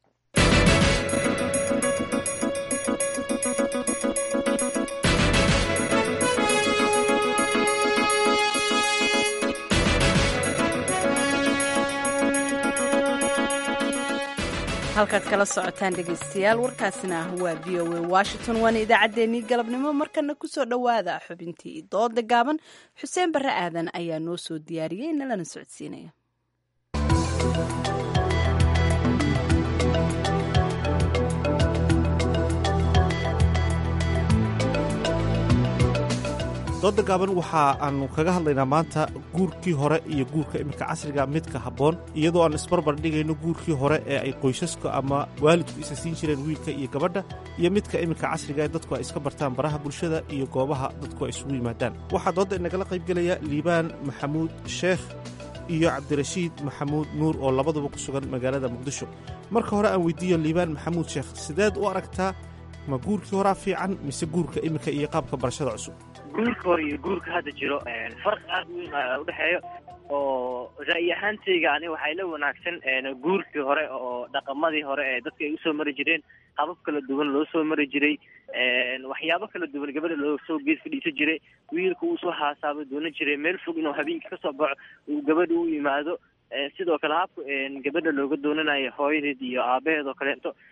halkaad kala socotaan dhegaystayaal warkaasina waa v o a washington waana idaacaddeenii galabnimo markana kusoo dhowaada xubintii dooda gaaban xuseen barre aadan ayaa noo soo diyaariyey nalana socodsiinaya dooda gaaban waxa aanu kaga hadlaynaa maanta guurkii hore iyo guurka iminka casriga midka habboon iyadoo aan isbarbar dhigayno guurkii hore ee ay qoysaska ama waalidku isa siin jireen wiilka iyo gabadha iyo midka iminka casriga ee dadku ay iska bartaan baraha bulshada iyo goobaha dadku ay isugu yimaadaan waxaa doodda inagala qaybgelaya liibaan maxamuud sheekh iyo cabdirashiid maxamuud nuur oo labaduba ku sugan magaalada muqdisho marka hore aan weydiiyo liibaan maxamuud sheekh sideed u aragtaa ma guurkii horaa fiican mise guurka iminka iyo qaabka barashada cusub guurka hore iyo guurka hadda jiro farqi aad weyn a udhexeeyo oo ra'yi ahaantayga ani waxay la wanaagsan guurkii hore oo dhaqamadii hore ee dadka ay usoo mari jireen habab kala duwan loo soo mari jiray waxyaabo kala duwan gabadha loo soo geed fadhiisan jiray wiilka uu soo haasaabo doonan jiray meel fog inuu habeenkii kasoo baxo uu gabadha u yimaado sidoo kale habka gabadha looga doonanayo hooyadeed iyo aabaheed oo kaleeto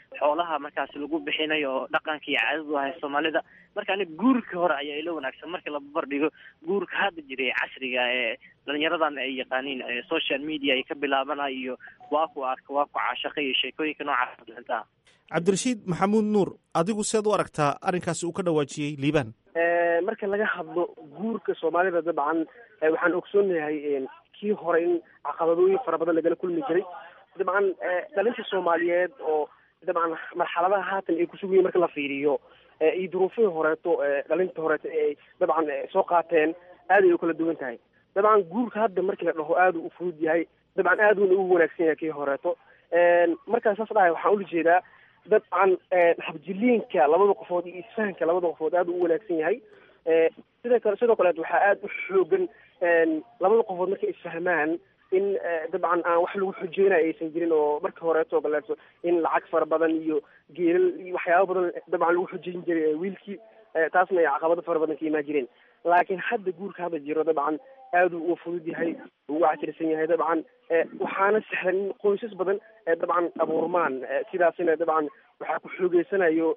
xoolaha markaas lagu bixinayo oo dhaqanka iyo caadadu ahay soomaalida marka aniga guurka hore ayaa ila wanaagsan marka la barbardhigo guurka hadda jira ee casriga ee dhalinyaradan ay yaqaaniin social media ay ka bilaabanayo iyo waa ku arka waa ku caashaqa iyo sheekooyinka noocaas intaa cabdirashiid maxamuud nuur adigu seed u aragtaa arrinkaasi uu ka dhawaajiyey liibaan marka laga hadlo guurka soomaalida dabcan waxaan ogsoonahay kii hore in caqabadooyin fara badan lagala kulmi jiray dabcan dhalinta soomaaliyeed oo dabcan marxaladaha haatan ay kusugan yihin marka la fiiriyo iyo duruufihii horeeto dhalinta horeeto ay dabcan soo qaateen aad ay u kala duwan tahay dabcan guurka hadda markii la dhaho aada u fudud yahay dabcan aad uuna ugu wanaagsan yahay kii horeeto markaa saas dhahay waxaan ula jeedaa dabcan habjiliinka labada qofood iyo isfahanka labada qofood aada u wanaagsan yahay sida kale sidoo kaleet waxaa aada u xoogan labada qofood markay isfahmaan in dabcan aan wax lagu xujeynayo aysan jirin oo marka horeeto kaleeto in lacag fara badan iyo geelal iyo waxyaaba badan dabcan lagu xujeyn jiray wiilkii taasna ay caqabado fara badan ka imaan jireen laakiin hadda guurka hadda jiro dabcan aada u fudud yahay ugu casirsan yahay dabcan waxaana sahlan in qoysas badan dabcan abuurmaan sidaasina dabcan waxaa ku xoogeysanayo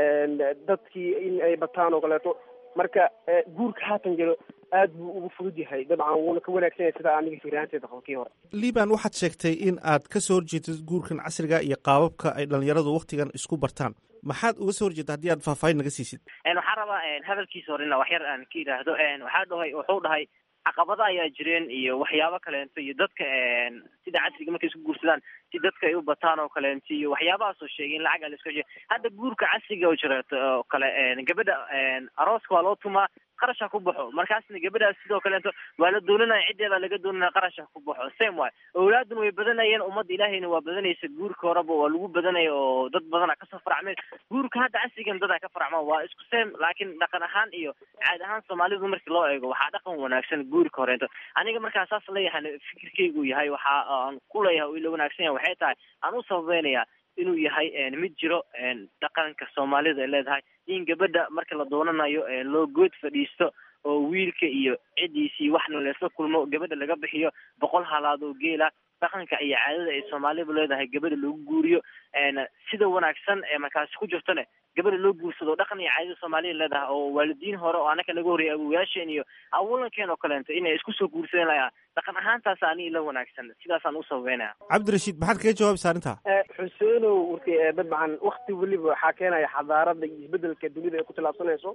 dadkii in ay bataan oo kaleeto marka guurka haatan jiro aad buu ugu fudud yahay dabcan wuuna ka wanaagsan yahay sida aniga fiiraanteeda qabo kii hore liibaan waxaad sheegtay in aad ka soo horjeedid guurkan casriga iyo qaababka ay dhalinyaradu waktigan isku bartaan maxaad uga soo horjeeda haddii aad faahfaahin naga siisid waxaan rabaa hadalkiisa horena wax yar aan ka yidhaahdo waxaa dhahay wuxuu dhahay caqabada ayaa jireen iyo waxyaabo kaleento iyo dadka sida casriga markay isku guursadaan si dadka ay u bataan oo kaleento iyo waxyaabahaasoo sheegay in lacag aan la iska heshiy hadda guurka casriga oo jira oo kale gabadha arooska waa loo tumaa qarash ha ku baxo markaasna gabadhaas sidoo kaleeto waa la dooninaya ciddeeda laga dooninaya qarash ha ku baxo same way awlaaduna way badanayeen ummadda ilaahayna waa badanaysa guurka horeba waa lagu badanaya oo dad badana kasoo faracmeen guurka hadda casrigan dad ay ka faracmaan waa isku same laakiin dhaqan ahaan iyo caad ahaan soomaalidu markii loo eego waxaa dhaqan wanaagsan guurka horeento aniga markaa saas leeyahay fikirkaygu yahay waxa aan ku leeyahay oo ila wanaagsan yahay waxay tahay aan u sababeynaya inuu yahay mid jiro dhaqanka soomaalida ay leedahay in gabadha marka la doonanayo loo good fadhiisto oo wiilka iyo ciddiisii waxna laysla kulmo gabadha laga bixiyo boqol halaad oo geela dhaqanka iyo caadada ay soomaalidu leedahay gabadha lagu guuriyo sida wanaagsan ee markaasi ku jirtone gabadha loo guursado dhaqan iyo caadada soomaalida leedahay oo waalidiin hore oo anaka naga horreeyay awowayaasheen iyo awalankeen oo kaleento inay isku soo guursadeen layaa dhaqan ahaantaas ani ila wanaagsan sidaasaan u sababeynaya cabdirashiid maxaad kaga jawaabaysa arrintaa xuseenow warki dabcan wakti weliba waxaa keenaya xadaarada iyo isbedelka dunida ay ku tilaabsanayso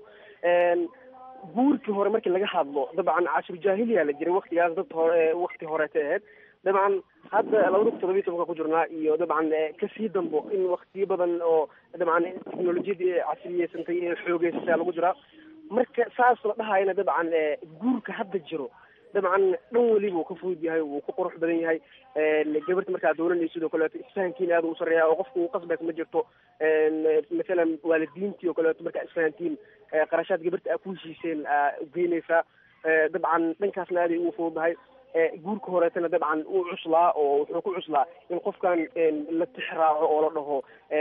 guurkii hore markii laga hadlo dabcan cashir jaahiliya la jiray waktigaas dad hore wakti horeeta ahayd dabcan hadda labada kun todobiyi tobanka ku jirnaa iyo dabcan kasii dambo in waktiyo badan oo dabcan teknolojiyadii casriyeysantay ee xoogeysasa lagu jiraa marka saas la dhahayana dabcan guurka hadda jiro dabcan dhan weliba uu ka fudud yahay wuu ku qurux badan yahay gabarta markaa doolanaysa sidoo kaleeto isfahankiina aada u sareeya oo qofka uu qasbaysa ma jirto mathalan waalidiintii oo kaleeto markaa isfahantiin qarashaad gabarta aa ku heshiiseen aa ugeynaysaa dabcan dhankaasna aaday ugu fududahay guurka horeetana dabcan uu cuslaa oo wuxuu ku cuslaa in qofkan la tix raaco oo la dhaho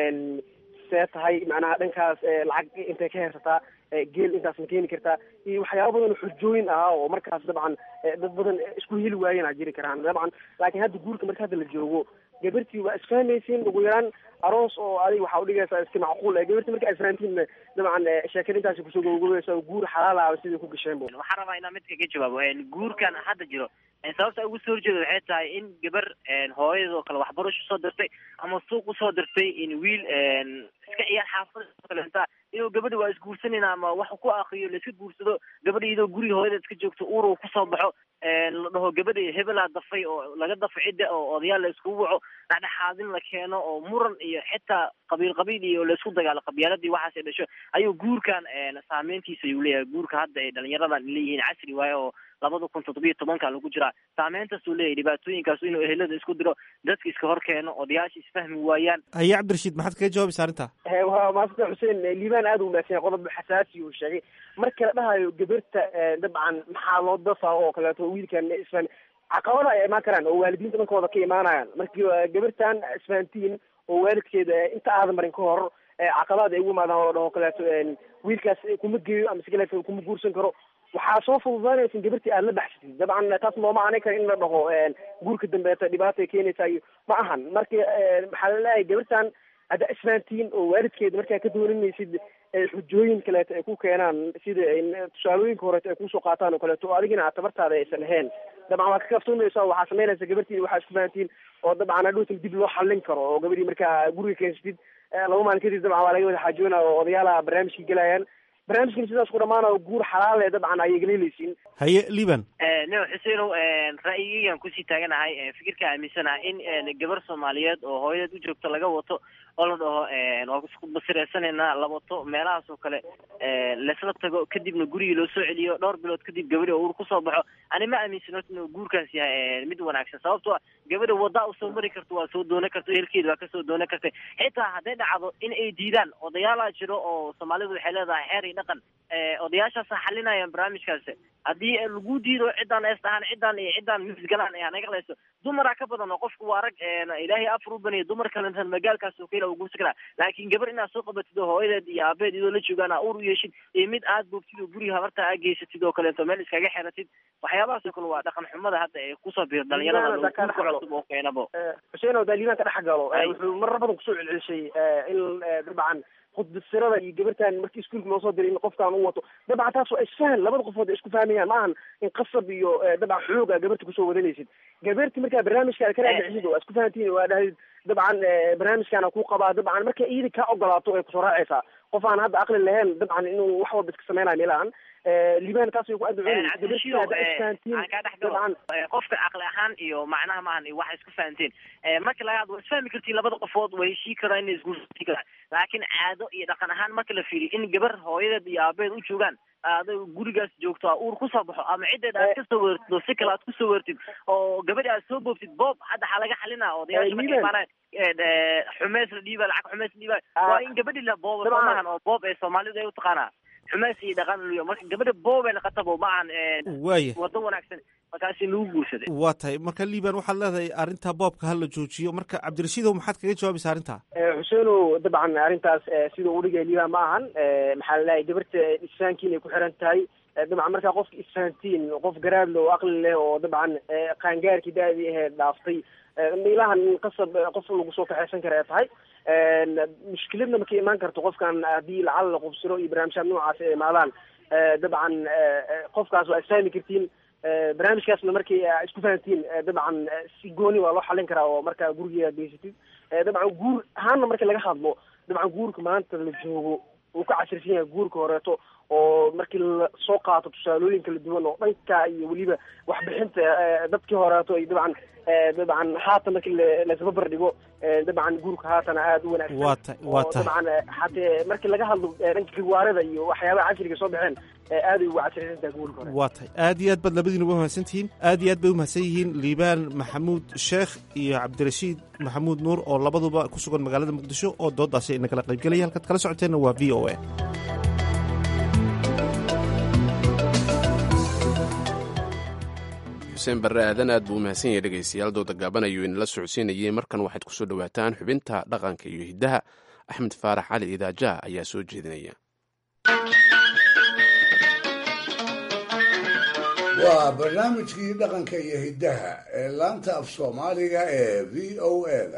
see tahay macnaha dhankaas lacag intay ka heersataa geel intaas ma keeni kartaa iyo waxyaaba badan oo xujooyin ah oo markaas dabcan dad badan isku heli waayeen aa jiri karaan dabcan laakiin hadda guurka marka hadda la joogo gabartii waa isfahmaysiin ugu yaraan aroos oo adiga waxaa udhigaysaa iska macquul gabartii marka isfahantiinna dabcan sheekada intaasi kusoo gogogaysa guur xalaal ah sidai ku gasheen bu waxaan rabaa inaan mid kaga jawaabo guurkan hadda jiro sababta ugu soo horjeeda waxay tahay in gabar hooyadoo kale waxbarasho soo dirtay ama suuq usoo dirtay in wiil iska ciyaar xaafada kalenta inuu gabadha waa isguursanayna ama wax ku akriyo la iska guursado gabadha iyadoo guriga hooyada iska joogto uur uu kusoo baxo la dhaho gabadha hebelaa dafay oo laga dafo cidda oo odayaal la iskugu waco dhexdhexaadin la keeno oo muran iyo xitaa qabiil qabiil iyo laisku dagaalo qabyaaladii waxaas ay dhasho ayuu guurkan saameyntiisa ayuu leeyahay guurka hadda ay dhalinyaradan leeyihiin casri waaye oo labada kun toddobiyo tobanka lagu jiraa saameyntaas uu leeyahay dhibaatooyinkaas inuu ehelada isku diro dadka iska hor keeno odayaasha isfahmi waayaan haye cabdirashiid maxaad kaga jawaabaysa arrintaa waa maasanta xuseen liibaan aada u wanaagsan yahay qodob xasaasi uu sheegay marka la dhahayo gabarta dabcan maxaa loo dafaa oo kaleeto wiilkan isfahan caqabada ay imaan karaan oo waalidiinta dhankooda ka imaanayaan markii gabartan isfahantiin oo waalidkeeda inta aadan marin ka hor caqabad ay ugu imaadaan oo dhaho kaleeto wiilkaas kuma geeyo ama si kaleeto kuma guursan karo waxaa soo fududaanaysa in gabartii aada la baxsatid dabcan taas looma aanay kara in la dhaho guurka dambeeta dhibaatay keenaysa iyo ma ahan marka waxaa la leeyahay gabartan hadda isfahantiin oo waalidkeeda markaa ka dooninaysid xujooyin kaleeto ay ku keenaan sida tusaalooyinka horeeto ay kusoo qaataan oo kaleeto oo adigina aad tabartaada aysan ahayn dabcan waad ka kaftuunaysa waxaa samaynaysa gabartii waxaa isku fahantiin oo dabcan hadhowtan dib loo xallin karo oo gabadhii markaa guriga keensatid laba maalin kadib dabcan waa laga wada xaajoonaya oo odayaala barnaamijkii gelayaan barnaamijkan sidaas ku dhamaanayo guur xalaale dabcan ayay galeeleysiin haye liban no xuseenow ra'yigeygan kusii taaganahay fikirka aaminsanaha in gabar soomaaliyeed oo hooyadeed u joogto laga wato oo la dhaho waa isku basireysanaynaa la wato meelahaas oo kale laisla tago kadibna gurigii loo soo celiyo dhowr bilood kadib gabadhi oo uur kusoo baxo ani ma aaminsan horta inuu guurkaas yahay mid wanaagsan sababtoo gabadha waddaa usoo mari karto waa soo doonan karta ehelkeeda waa kasoo doonan karta xitaa hadday dhacdo in ay diidaan odayaalaa jiro oo soomaalidu waxay leedahay xeer iyo dhaqan odayaashaasa xalinayaan barnaamijkaas haddii lagu diido ciddaan ees dhahaan ciddaan iyo ciddaan misgalaan ee hanaga layso dumaraa ka badan oo qofku waa rag ilaahay afar u baniya dumar kalentan magaalkaas oo kale uguursan karaa laakiin gabar inaad soo qabatid oo hooyadeed iyo aabeed idoo la joogaan aa uur u yeeshid iyo mid aad boogtid oo guriga habarta aa geysatid oo kaleeto meel iskaga xeratid waxyaabahaas oo kale waa dhaqan xumada hadda ee kusoo biir dhalinyarada guurka cusub oo keenabo xuseen oo daaliibaan ka dhex galo wuxuu marar badan kusoo celcelishay in dabcan khudbasirada iyo gabartan markii iskuulka loo soo diray in qofkaan u wato dabcan taas waa isfahan labada qofood ay isku fahmayaan ma ahan in qasab iyo dabcan xooga gabarta kusoo wadanaysid gabarti markaa barnaamijkaada kana dhexsid oo isku fahantiin waa dhahid dabcan barnaamijkaana ku qabaa dabcan marka iyada kaa ogolaato ay kusoo raacaysaa qof aan hadda aqli lahayn dabcan inuu wax walba iska samaynayo meelahan liban taas way ku adducun qofka caqli ahaan iyo macnaha maahan iyo waxa isku fahanteen marka laga hadlo isfahmi kartiin labada qofood way heshii karaan inay isguursan karaan laakiin caado iyo dhaqan ahaan marka la fiiriyo in gabar hooyadeed iyo aabeed u joogaan aday gurigaas joogto a uur kusoo baxo ama ciddeed aad kasoo weertid oo si kale aad kusoo weertid oo gabadhi aad soo boobtid boob hadda waxaa laga xalinaa odayaasha markay imaanaan xumeys la dhiiba lacag xumeys la dhiiba waa in gabadhi la boobo soomahan oo boob ee soomaalidu ay utaqaanaa xumeys iyo dhaqan luyo marka gabadha boob ay naqatabo ma ahan waaya wado wanaagsan markaasi lagu guursaday waa tahay marka liban waxaad leedahay arrinta boobka hala joojiyo marka cabdirashiidow maxaad kaga jawaabaysa arrinta xuseenow dabcan arrintaas sida uu dhigay liban ma ahan maxaa la leeyahay gabarta isfahankiin ay ku xiran tahay dabcan markaa qofka isfahantiin qof garaadle oo aqli leh oo dabcan qaangaarkii da-dii ahayd dhaaftay miilahan qasab qof lagu soo kaxeysan kara ay tahay mushkiladna markay imaan karto qofkan haddii lacala la qubsiro iyo barnaamijyaad noocaas ay imaadaan dabcan qofkaas waa isfahmi kartiin barnaamijkaasna markay isku fahantiin dabcan si gooni waa loo xalin karaa oo markaa gurigeeda geysatid dabcan guur ahaanna marka laga hadlo dabcan guurka maanta la joogo uu ka casirsan yahay guurka horeeto oo markii la soo qaato tusaalooyin kala duwan oo dhanka iyo weliba waxbixinta dadkii horeeto iyo dabcan dabcan haatan markii laisbabar dhigo dabcan guurka haatana aada u wanaagsan waa ta waa tahay dabcan hatee markii laga hadlo dhanka riwaarada iyo waxyaabaha casriga soo baxeen aaday ugu casrisan tahay guurka hore waa tahay aad iyo aad baad labadiina uga mahadsan tihiin aad iyo aad bay umahadsan yihiin liibaan maxamuud sheekh iyo cabdirashiid maxamuud nuur oo labaduba ku sugan magaalada muqdisho oo doodaasi ina kala qaybgelaya halkaad kala socoteenna waa v o a xuseen barre aadan aad buu umahadsan yahay dhegaystayaal dooda gaaban ayuu inala socodsiinayay markan waxaad kusoo dhowaataan xubinta dhaqanka iyo hiddaha axmed faarax cali idaajaha ayaa soo jeedinaya waa barnaamijkii dhaqanka iyo hiddaha ee laanta af soomaaliga ee v o eda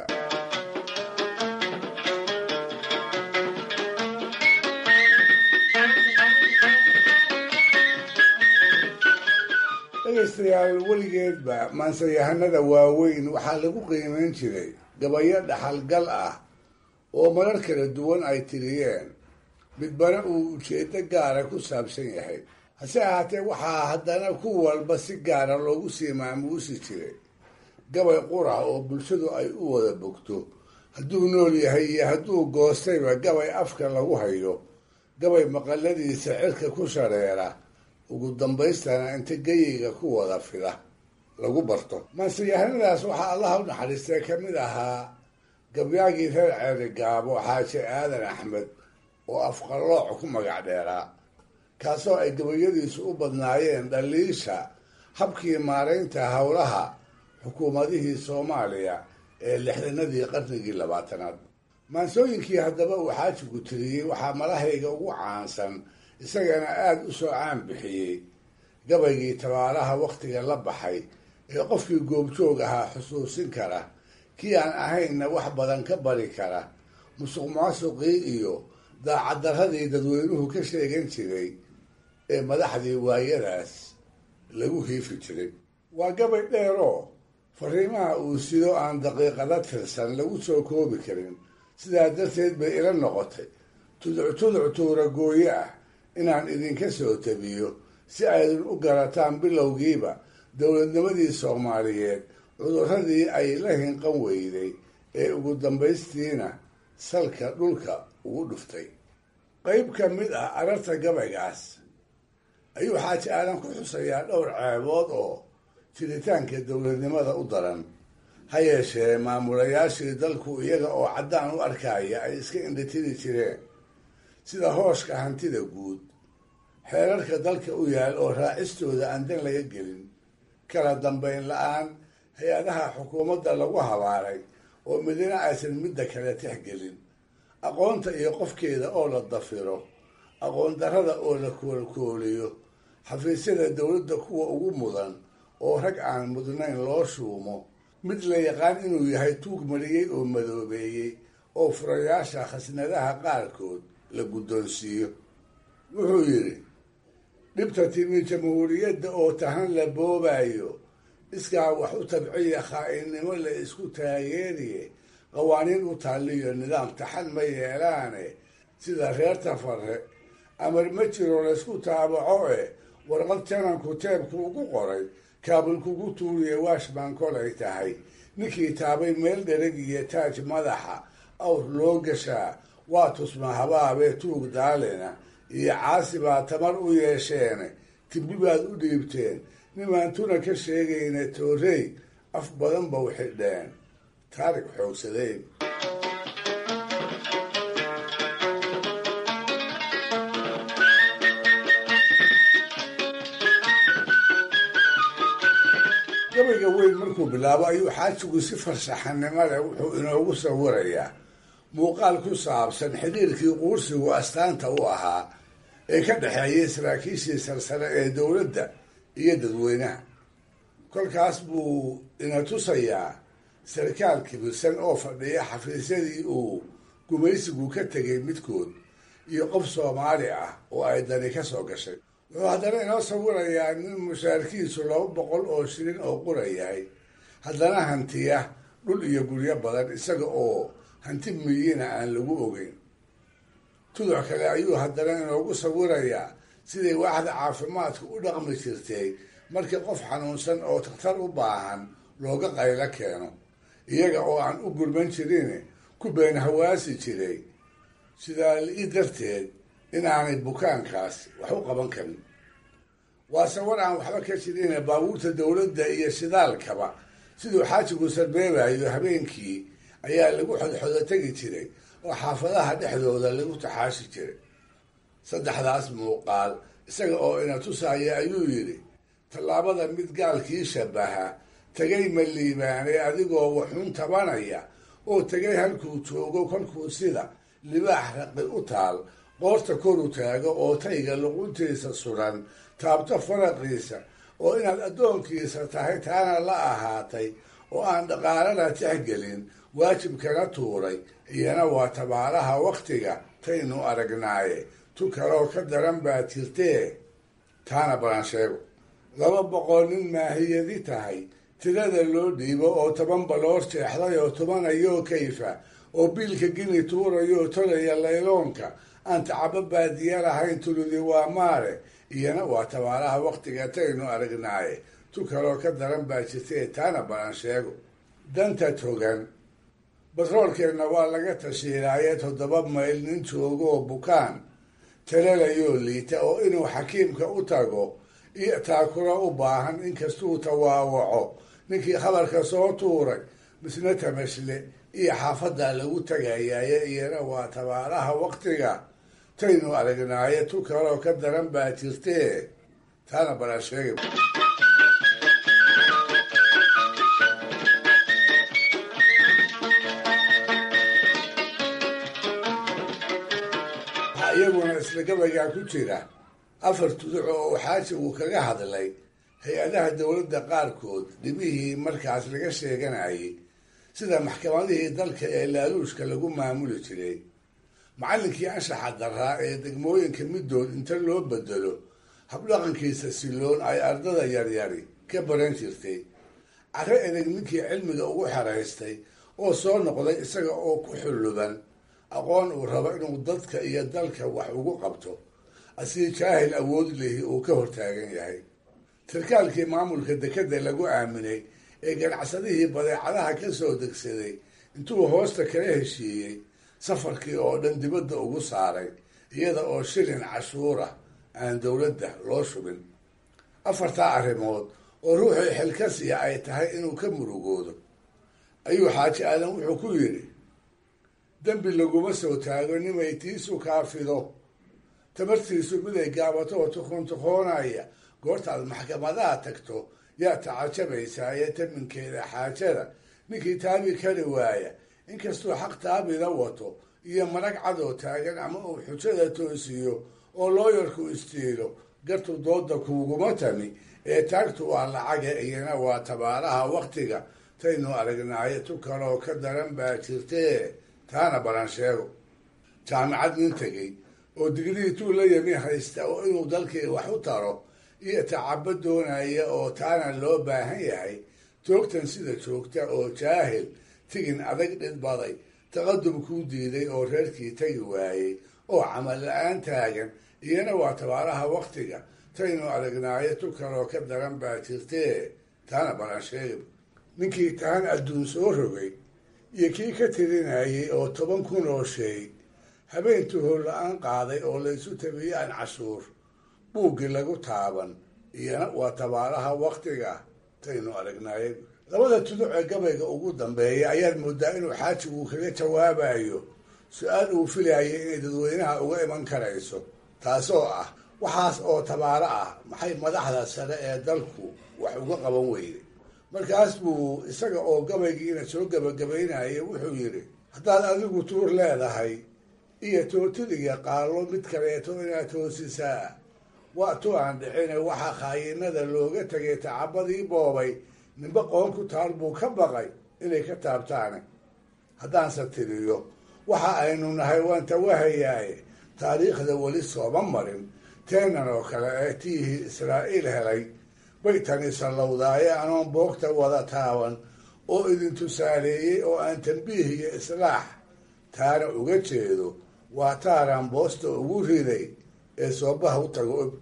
dhegaystayaal weligeedba maansayahanada waaweyn waxaa lagu qiimayn jiray gabayo dhaxalgal ah oo marar kala duwan ay tiriyeen midbana uu ujeeddo gaara ku saabsan yahay hase ahaatee waxaa haddana ku walba si gaara loogu sii maamuusi jiray gabay qura oo bulshadu ay u wada bogto hadduu nool yahay iyo hadduu goostayba gabay afka lagu hayo gabay maqaladiisa cirka ku shareera ugu dambaystana inta geyiga ku wada fida lagu barto maansiyahanadaas waxaa allaha u naxariistay ka mid ahaa gabyaagii reer ceeri gaabo xaaji aadan axmed oo afqallooc ku magac dheeraa kaasoo ay gabayadiisu u badnaayeen dhaliisha habkii maaraynta howlaha xukuumadihii soomaaliya ee lixdanadii qarnigii labaatanaad maansooyinkii haddaba uu xaajigu tiriyey waxaa malahayga ugu caansan isagana aada u soo caan bixiyey gabaygii tabaalaha wakhtiga la baxay ee qofkii goobjoog ahaa xusuusin kara kii aan ahaynna wax badan ka bari kara musuq maasuqii iyo daacaddaradii dadweynuhu ka sheegan jiray ee madaxdii waayadaas lagu hiifi jiray waa gabay dheeroo fariimaha uu sido aan daqiiqada tirsan lagu soo koobi karin sidaa darteed bay ila noqotay tuduc tuduc tuura gooye ah inaan idinka soo tabiyo si aydin u garataan bilowgiiba dowladnimadii soomaaliyeed cudurradii ay la hinqan weyday ee ugu dambaystiina salka dhulka ugu dhuftay qayb ka mid ah ararta gabaygaas ayuu xaaji aadan ku xusayaa dhowr ceebood oo jiritaanka dowladnimada u daran ha yeeshee maamulayaashii dalku iyaga oo caddaan u arkaya ay iska indhatiri jireen sida hooshka hantida guud xeerarka dalka u yaal oo raacistooda aan dan laga gelin kala dambayn la-aan hay-adaha xukuumadda lagu habaaray oo midina aysan midda kale tixgelin aqoonta iyo qofkeeda oo la dafiro aqoon darrada oo la koolkooliyo xafiisyada dowladda kuwa ugu mudan oo rag aan mudnayn loo shuumo mid la yaqaan inuu yahay tuug mariyey oo madoobeeyey oo furayaasha khasnadaha qaarkood la guddoonsiiyo wuxuu yidhi dhibta timi jamhuuriyadda oo tahan la boobayo iskaa wax u tabciya khaa'inimo la isku taageeriye qawaaniin u taaliyo nidaam taxan ma yeelaane sida reer tafare amar ma jiro laysku taabaco eh warqad jananku teebku ugu qoray kaabul kugu tuuriye washman kolay tahay ninkii taabay meel dhereg iyo taaj madaxa awr loo gashaa waa tusma habaabee tuug daalina iyo caasi baa tamar u yeesheene tibbi baad u dhiibteen nimaantuna ka sheegayna toorey af badan ba u xidheen taarig xoogsadeen gabayga weyn markuu bilaabo ayuu xaajigu si farshaxanimo leh wuxuu inoogu sawirayaa muuqaal ku saabsan xidhiirkii quursigu astaanta u ahaa ee ka dhexeeyay saraakiishii sarsare ee dowladda iyo dadweynaha kolkaas buu ina tusayaa sarkaal kibirsan oo fadhiya xafiisyadii uu gumaysigu ka tegay midkood iyo qof soomaali ah oo ay dani ka soo gashay wuxuu haddana inoo sawirayaa nin mushaarkiisu laba boqol oo shilin oo qura yahay haddana hantiya dhul iyo guryo badan isaga oo hanti miyina aan lagu ogeyn tuduc kale ayuu haddana inoogu sawirayaa siday waaxda caafimaadku u dhaqmi jirtay markii qof xanuunsan oo takhtar u baahan looga qaylo keeno iyaga oo aan u gurman jirin ku been hawaasi jiray sidaa li darteed inaanay bukaankaas wax u qaban karin waa sawar aan waxba ka jirin baabuurta dowladda iyo shidaalkaba siduu xaajigu sarbeebayo habeenkii ayaa lagu xodxodo tegi jiray oo xaafadaha dhexdooda lagu taxaashi jiray saddexdaas muuqaal isaga oo ina tusaaya ayuu yidhi tallaabada mid gaalkii shabaha tegay ma liibaanay adigoo waxun tabanaya oo tegay halkuu joogo kolkuu sida libaax raqi u taal qoorta koru taago oo tayga luquntiisa suran taabto faraqiisa oo inaad addoonkiisa tahay taana la ahaatay oo aan dhaqaalana tixgelin waajibkana tuuray iyana waa tabaalaha wakhtiga taynu aragnaaye tu kaloo ka daran baa jirtee taana balan sheego laba boqol nin maahiyadi tahay tirada loo dhiibo oo toban baloor jeexday oo tubanayoo kayfa oo biilka gini tuurayoo tolaya layloonka aan tacabo baadiya lahayn tuludi waa maare iyana waa tabaalaha wakhtiga taynu aragnaaye tu kaloo ka daran baa jirtee taana balan sheego danta togan batroolkeenna waa laga tashiilaaye toddoba mayl nin joogoo bukaan talalayoo liita oo inuu xakiimka u tago iyo taakuro u baahan inkastuu tawaawaco ninkii khabarka soo tuuray misna tamashle iyo xaafadda lagu tagayaye iyana waa tabaalaha wakhtiga taynu aragnaaye tu kaloo ka daran baa jirtee taana balan sheegay waxaa iyaguna isla gabaygaa ku jira afar tuduc oo uu xaajigu kaga hadlay hay-adaha dowladda qaarkood dhibihii markaas laga sheeganayay sida maxkamadihii dalka ee laaluushka lagu maamuli jiray macallinkii anshaxa daraa ee degmooyinka middood inta loo bedelo habdhaqankiisa siloon ay ardada yaryari ka baran jirtay carre edeg ninkii cilmiga ugu xeraystay oo soo noqday isaga oo ku xulluban aqoon uu rabo inuu dadka iyo dalka wax ugu qabto asii jaahil awood lihi uu ka hortaagan yahay sarkaalkii maamulka dekedda lagu aaminay ee ganacsadihii badeecadaha ka soo degsaday intuu hoosta kala heshiiyey safarkii oo dhan dibadda ugu saaray iyada oo shilin cashuura aan dowladda loo shubin afartaa arrimood oo ruuxii xilkasiya ay tahay inuu ka murugoodo ayuu xaaji aadan wuxuu ku yidhi dembi laguma soo taago nimay tiisu kaafido tabartiisu miday gaabato oo tuqoontuqoonaya goortaad maxkamadaha tagto yaa tacajabaysaa ee taminkeeda xaajada ninkii taabi kari waaya inkastuu xaq taabida wato iyo marag cadoo taagan ama uu xujada toosiyo oo looyarku istiilo gartu dooda kuuguma tami ee taagtu waa lacaga iyana waa tabaaraha waktiga taynu aragnaayo tu kaloo ka daran baa jirtee taana balan sheego jaamicad nin tegey oo digrii tuu la yami haysta oo inuu dalkii wax u taro iyo tacabo doonaya oo taana loo baahan yahay toogtan sida joogta oo jaahil tigin adag dhidbaday taqadum kuu diiday oo reerkii tagi waayey oo camal la-aan taagan iyana waa tabaaraha waktiga taynu aragnaayo tu kaloo ka daran baa jirtee taana balan sheegib ninkii taan adduun soo rogay iyo kii ka tirinayay oo toban kun oo sheey habeentuu holla-aan qaaday oo laysu tabiyey aan cashuur buuggii lagu taaban iyana waa tabaaraha waktiga taynu aragnaaye labada tuduc ee gabayga ugu dambeeya ayaad moodaa inuu xaajigu kaga jawaabayo su-aal uu filayay inay dadweynaha uga iman karayso taasoo ah waxaas oo tabaaro ah maxay madaxda sare ee dalku wax uga qaban weyday markaas buu isaga oo gabaygiina soo gebagabaynaya wuxuu yidhi haddaad adigu tuur leedahay iyo tootiliga qaalo mid kaleeto inaad toosisaa waa tu aan dhicine waxaa khaayinada looga tegay tacabadii boobay ninba qoon ku taal buu ka baqay inay ka taabtaane haddaanse tiriyo waxa aynu nahay waan tawahayaaye taariikhda weli sooma marin teenan oo kale ee tiihii israa'iil helay bay tani sallowdaaye anoon boogta wada taaban oo idin tusaaleeyey oo aan tambiih iyo islaax taana uga jeedo waa taaraan boosta ugu riday ee soobaha u tago og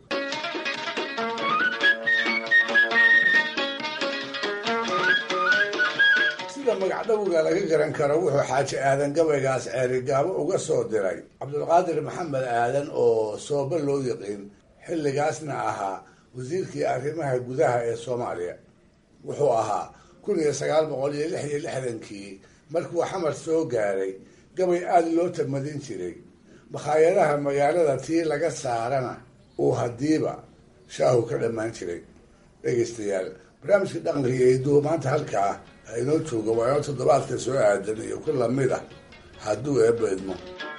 sida magacdhowga laga garan karo wuxuu xaaji aadan gabaygaas ceerigaabo uga soo diray cabdulqaadir maxamed aadan oo sooba loo yiqiin xilligaasna ahaa wasiirkii arrimaha gudaha ee soomaaliya wuxuu ahaa kun iyo sagaal boqol iyo lix iyo lixdankii markuu xamar soo gaaray gabay aada loo tamadin jiray makhaayadaha magaalada tii laga saarana uu hadiiba shaahu ka dhammaan jiray dhegaystayaal barnaamijka dhaqanka iyo hiduhu maanta halkaa inoo jooga waa inoo toddobaadka soo aadan iyo ku lamid ah hadduu eebba idmo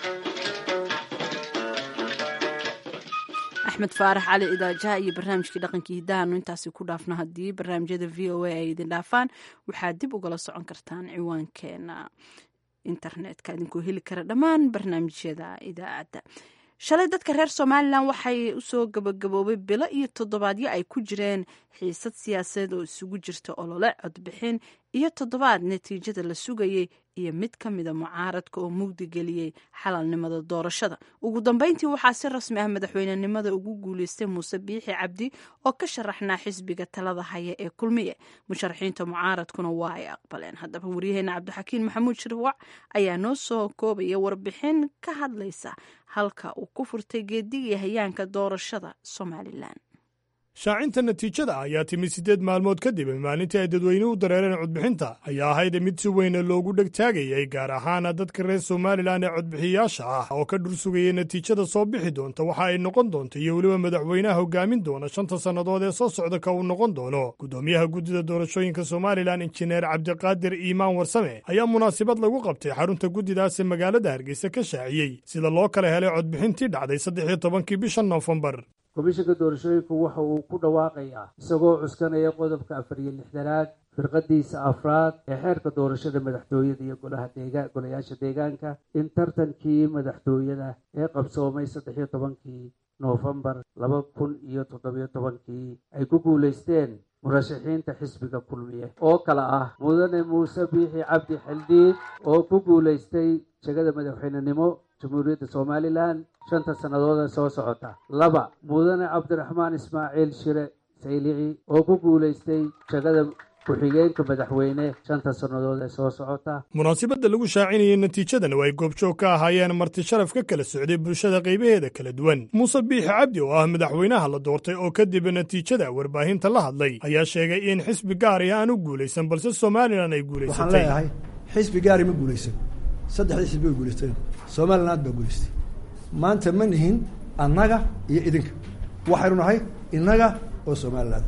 axmed faarax cali idaajaha iyo barnaamijkii dhaqankii hidahaanu intaasi ku dhaafno haddii barnaamijyada v o a ay idin dhaafaan waxaad dib ugala socon kartaan ciwaankeena internetka idinkoo heli kara dhammaan barnaamijyada idaacadda shalay dadka reer somalilan waxay usoo gabagaboobay bilo iyo toddobaadyo ay ku jireen xiisad siyaasadeed oo isugu jirta olole codbixin iyo toddobaad natiijada la sugayay iyo mid ka mida mucaaradka oo mugdi geliyey xalalnimada doorashada ugu dambeyntii waxaa si rasmi ah madaxweynenimada ugu guuleystay muuse biixi cabdi oo ka sharaxnaa xisbiga talada haya ee kulmiye musharaxiinta mucaaradkuna waa ay aqbaleen haddaba waryaheena cabdixakiin maxamuud shirwac ayaa noo soo koobaya warbixin ka hadlaysa halka uu ku furtay geedigii hayaanka doorashada somalilan shaacinta natiijada ayaa timid siddeed maalmood kadib maalintii ay dadweynuhu u dareereen codbixinta ayaa ahayd mid si weyna loogu dhegtaagayay gaar ahaana dadka reer somalilan ee codbixiyaasha ah oo ka dhursugayay natiijada soo bixi doonta waxa ay noqon doonto iyo weliba madaxweynaha hogaamin doona shanta sannadood ee soo socda ka uu noqon doono guddoomiyaha guddida doorashooyinka somalilan injineer cabdiqaadir iimaan warsame ayaa munaasabad lagu qabtay xarunta guddidaas ee magaalada hargeysa ka shaaciyey sida loo kala helay codbixintii dhacday saddex iyo tobankii bisha noofembar komishanka doorashooyinku waxa uu ku dhawaaqayaa isagoo cuskanaya qodobka afar iyo lixdanaad firqadiisa afraad ee xeerka doorashada madaxtooyada iyo golaha deega golayaasha deegaanka in tartankii madaxtooyada ee qabsoomay saddex iyo tobankii noofembar laba kun iyo toddobiyo tobankii ay ku guulaysteen murashaxiinta xisbiga kulmiye oo kale ah mudane muuse biixi cabdi xildhiid oo ku guulaystay jegada madaxweynenimo jamhuuriyadda somalilan shanta sannadood ee soo socota laba mudane cabdiraxmaan ismaaciil shire saylici oo ku guulaystay jegada ku-xigeenka madaxweyne shanta sannadood ee soo socota munaasabadda lagu shaacinayay natiijadan oo ay goobjoog ka ahaayeen marti sharaf ka kala socday bulshada qaybaheeda kala duwan muuse biixi cabdi oo ah madaxweynaha la doortay oo kadib natiijada warbaahinta la hadlay ayaa sheegay in xisbi gaari aan u guulaysan balse somalilan ay waxaan guulaysatay leeyahay xisbi gaari ma guulaysan saddexdii xisbi way guulaysteen somaliland baa guulaystay maanta ma nihin annaga iyo idinka waxaynu nahay innaga oo somaliland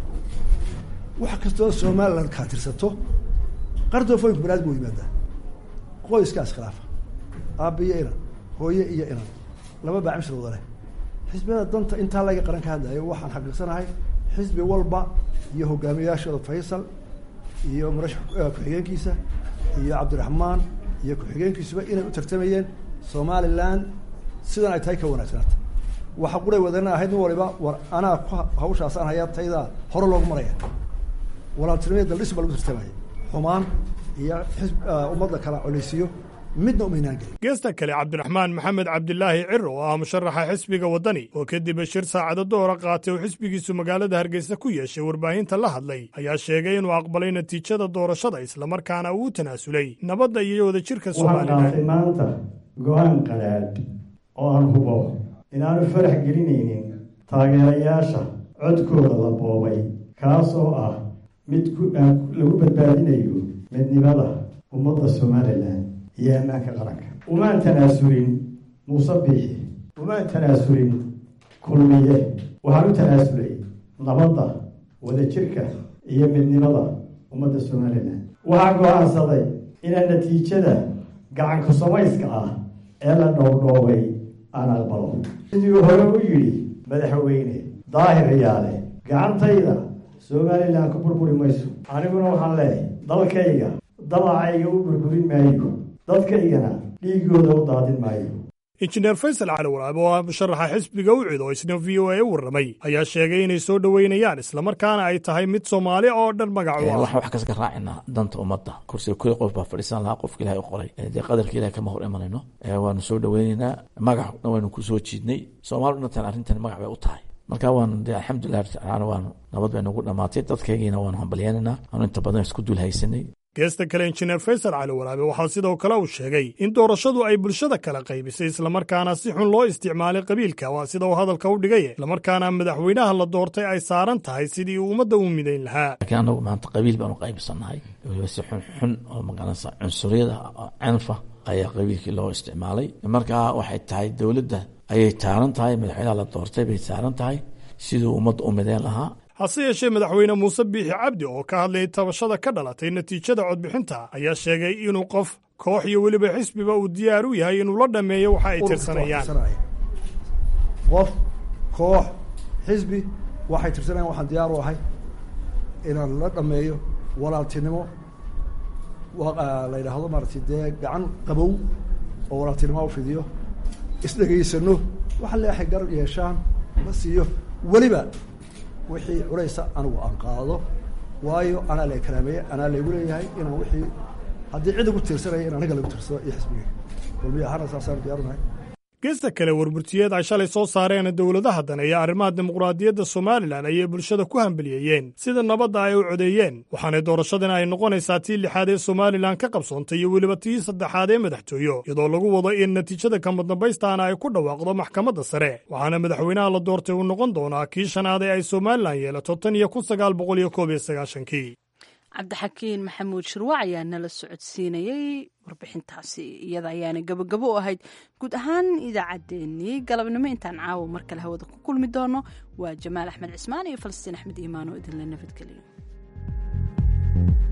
wax kastoo somaliland kaa tirsato qardoofooyinku banaad buu yimaadaa qoyskaas khilaafa aabba iyo inan hooye iyo inan laba baa cimshir wada leh xisbiyada danta intaa laga qaran ka hadlayo waxaan xaqiiqsanahay xisbi walba iyo hogaamiyayaashooda faysal iyo murashax ku-xigeenkiisa iyo cabdiraxmaan iyo ku-xigeenkiisuba inay u tartamayeen somaliland sidan ay tahay ka wanaagsanaata waxa quray wadana ahayd nin waliba war anaa ku hawshaasaan hayaa taydaa hore loogu maraya walaaltinimada daldhis baa lagu tartamaya xumaan iyo xisb ummadda kala coleysiyo midna umaynaan gelin geesta kale cabdiraxmaan maxamed cabdilaahi ciro oo ah musharaxa xisbiga waddani oo kadib shir saacado doora qaatay oo xisbigiisu magaalada hargeysa ku yeeshay warbaahinta la hadlay ayaa sheegay inuu aqbalay natiijada doorashada islamarkaana uu u tanaasulay nabadda iyo wadajirka waxaan qaatay somalilan maanta go-aan qadhaadh oo aan hubo inaanu farax gelinaynin taageerayaasha codkooda la boobay kaasoo ah mid ku- aan lagu badbaadinayo midnimada ummadda somalilan iyo ammaanka qaranka umaan tanaasulin muuse biixi umaan tanaasulin kulmiye waxaan u tanaasulay nabadda wadajirka iyo midnimada ummadda somalilan waxaan go-aansaday inaan natiijada gacanku samayska ah ee la dhowrdhoobay aan aqbalo sidii hore u yidhi madaxweyne daahir yaale gacantayda somalilan ku burburi mayso aniguna waxaan leeyahay dalkayga dabacayga u burburin maayo dadkaygana dhiigooda u daadin maayo injineer faysal cali walaab oo ah musharaxa xisbiga u cid oo isna v o a u warramay ayaa sheegay inay soo dhoweynayaan islamarkaana ay tahay mid soomaali oo dhan magac u ah waxaan wax kaska raacinaa danta ummadda kursiga kuli qof baa fadhiisan lahaa qofka ilahay u qoray Eh, dee qadarka ilahay kama hor imanayno Eh, waanu soo dhoweyneynaa magacna waynu ku soo jiidnay soomaali dhantan arrintan magac bay u tahay marka waanu dee alxamdulilah tacaala waanu nabad bay nagu dhamaatay dadkaygiina waanu hambalyaanaynaa aanu inta badan isku dul haysanay geesta kale injineer faysal cali walaabe waxaa sidoo kale uu sheegay in doorashadu ay bulshada kala qaybisay islamarkaana si xun loo isticmaalay qabiilka waa sida uu hadalka u dhigay islamarkaana madaxweynaha la doortay ay saaran tahay sidii uu ummadda u midayn lahaa laakiin anagu maanta qabiil baanu qaybsannahay weliba si xun xun oo magaranaysa cunsuriyada oo canfa ayaa qabiilkii loo isticmaalay markaa waxay tahay dowladda ayay taaran tahay madaxweynaha la doortay bay taaran tahay siduu ummadda u midayn lahaa hase yeeshee madaxweyne muuse biixi cabdi oo ka hadlayay tabashada ka dhalatay natiijada codbixinta ayaa sheegay inuu qof koox iyo weliba xisbiba uu diyaar u yahay inuu la dhammeeyo waxa ay tirsanayaan qof koox xisbi waxay tirsanayaan waxaan diyaar u ahay inaan la dhameeyo walaaltinimo wa- la yidhaahdo maaragtay dee gacan qabow oo walaaltinimo u fidiyo isdhegaysano waxa leexay garab yeeshaan la siiyo weliba wixii culaysa anigu aan qaado waayo anaa la karaameeye anaa laygu leeyahay inaan wixii haddii cid igu tiirsanaya in aniga lagu tiirsado iyo xisbiga kulmiya ahaana saasaan diyaarunahay geesta kale warburtiyeed ay shalay soo saareen dowladaha dan ee arrimaha dimuqraadiyadda somalilan ayay bulshada ku hambeliyeeyeen sida nabadda ay u codeeyeen waxaana doorashadan ay noqonaysaa tii lixaad ee somalilan ka qabsoontay iyo weliba tii saddexaad ee madaxtooyo iyadoo lagu wado in natiijada kamadambaystaana ay ku dhawaaqdo maxkamadda sare waxaana madaxweynaha la doortay uu noqon doonaa kii shanaad ee ay somalilan yeelato tan iyo kun sagaal boqol iyo koob iyo sagaashankii cabdixakiin maxamuud shirwac ayaa nala socodsiinayey warbixintaasi iyada ayaana gabogabo u ahayd guud ahaan idaacaddeenii galabnimo intaan caawa mar kale hawada ku kulmi doono waa jamaal axmed cismaan iyo falastiin axmed iimaan oo idinla nabadgeliyo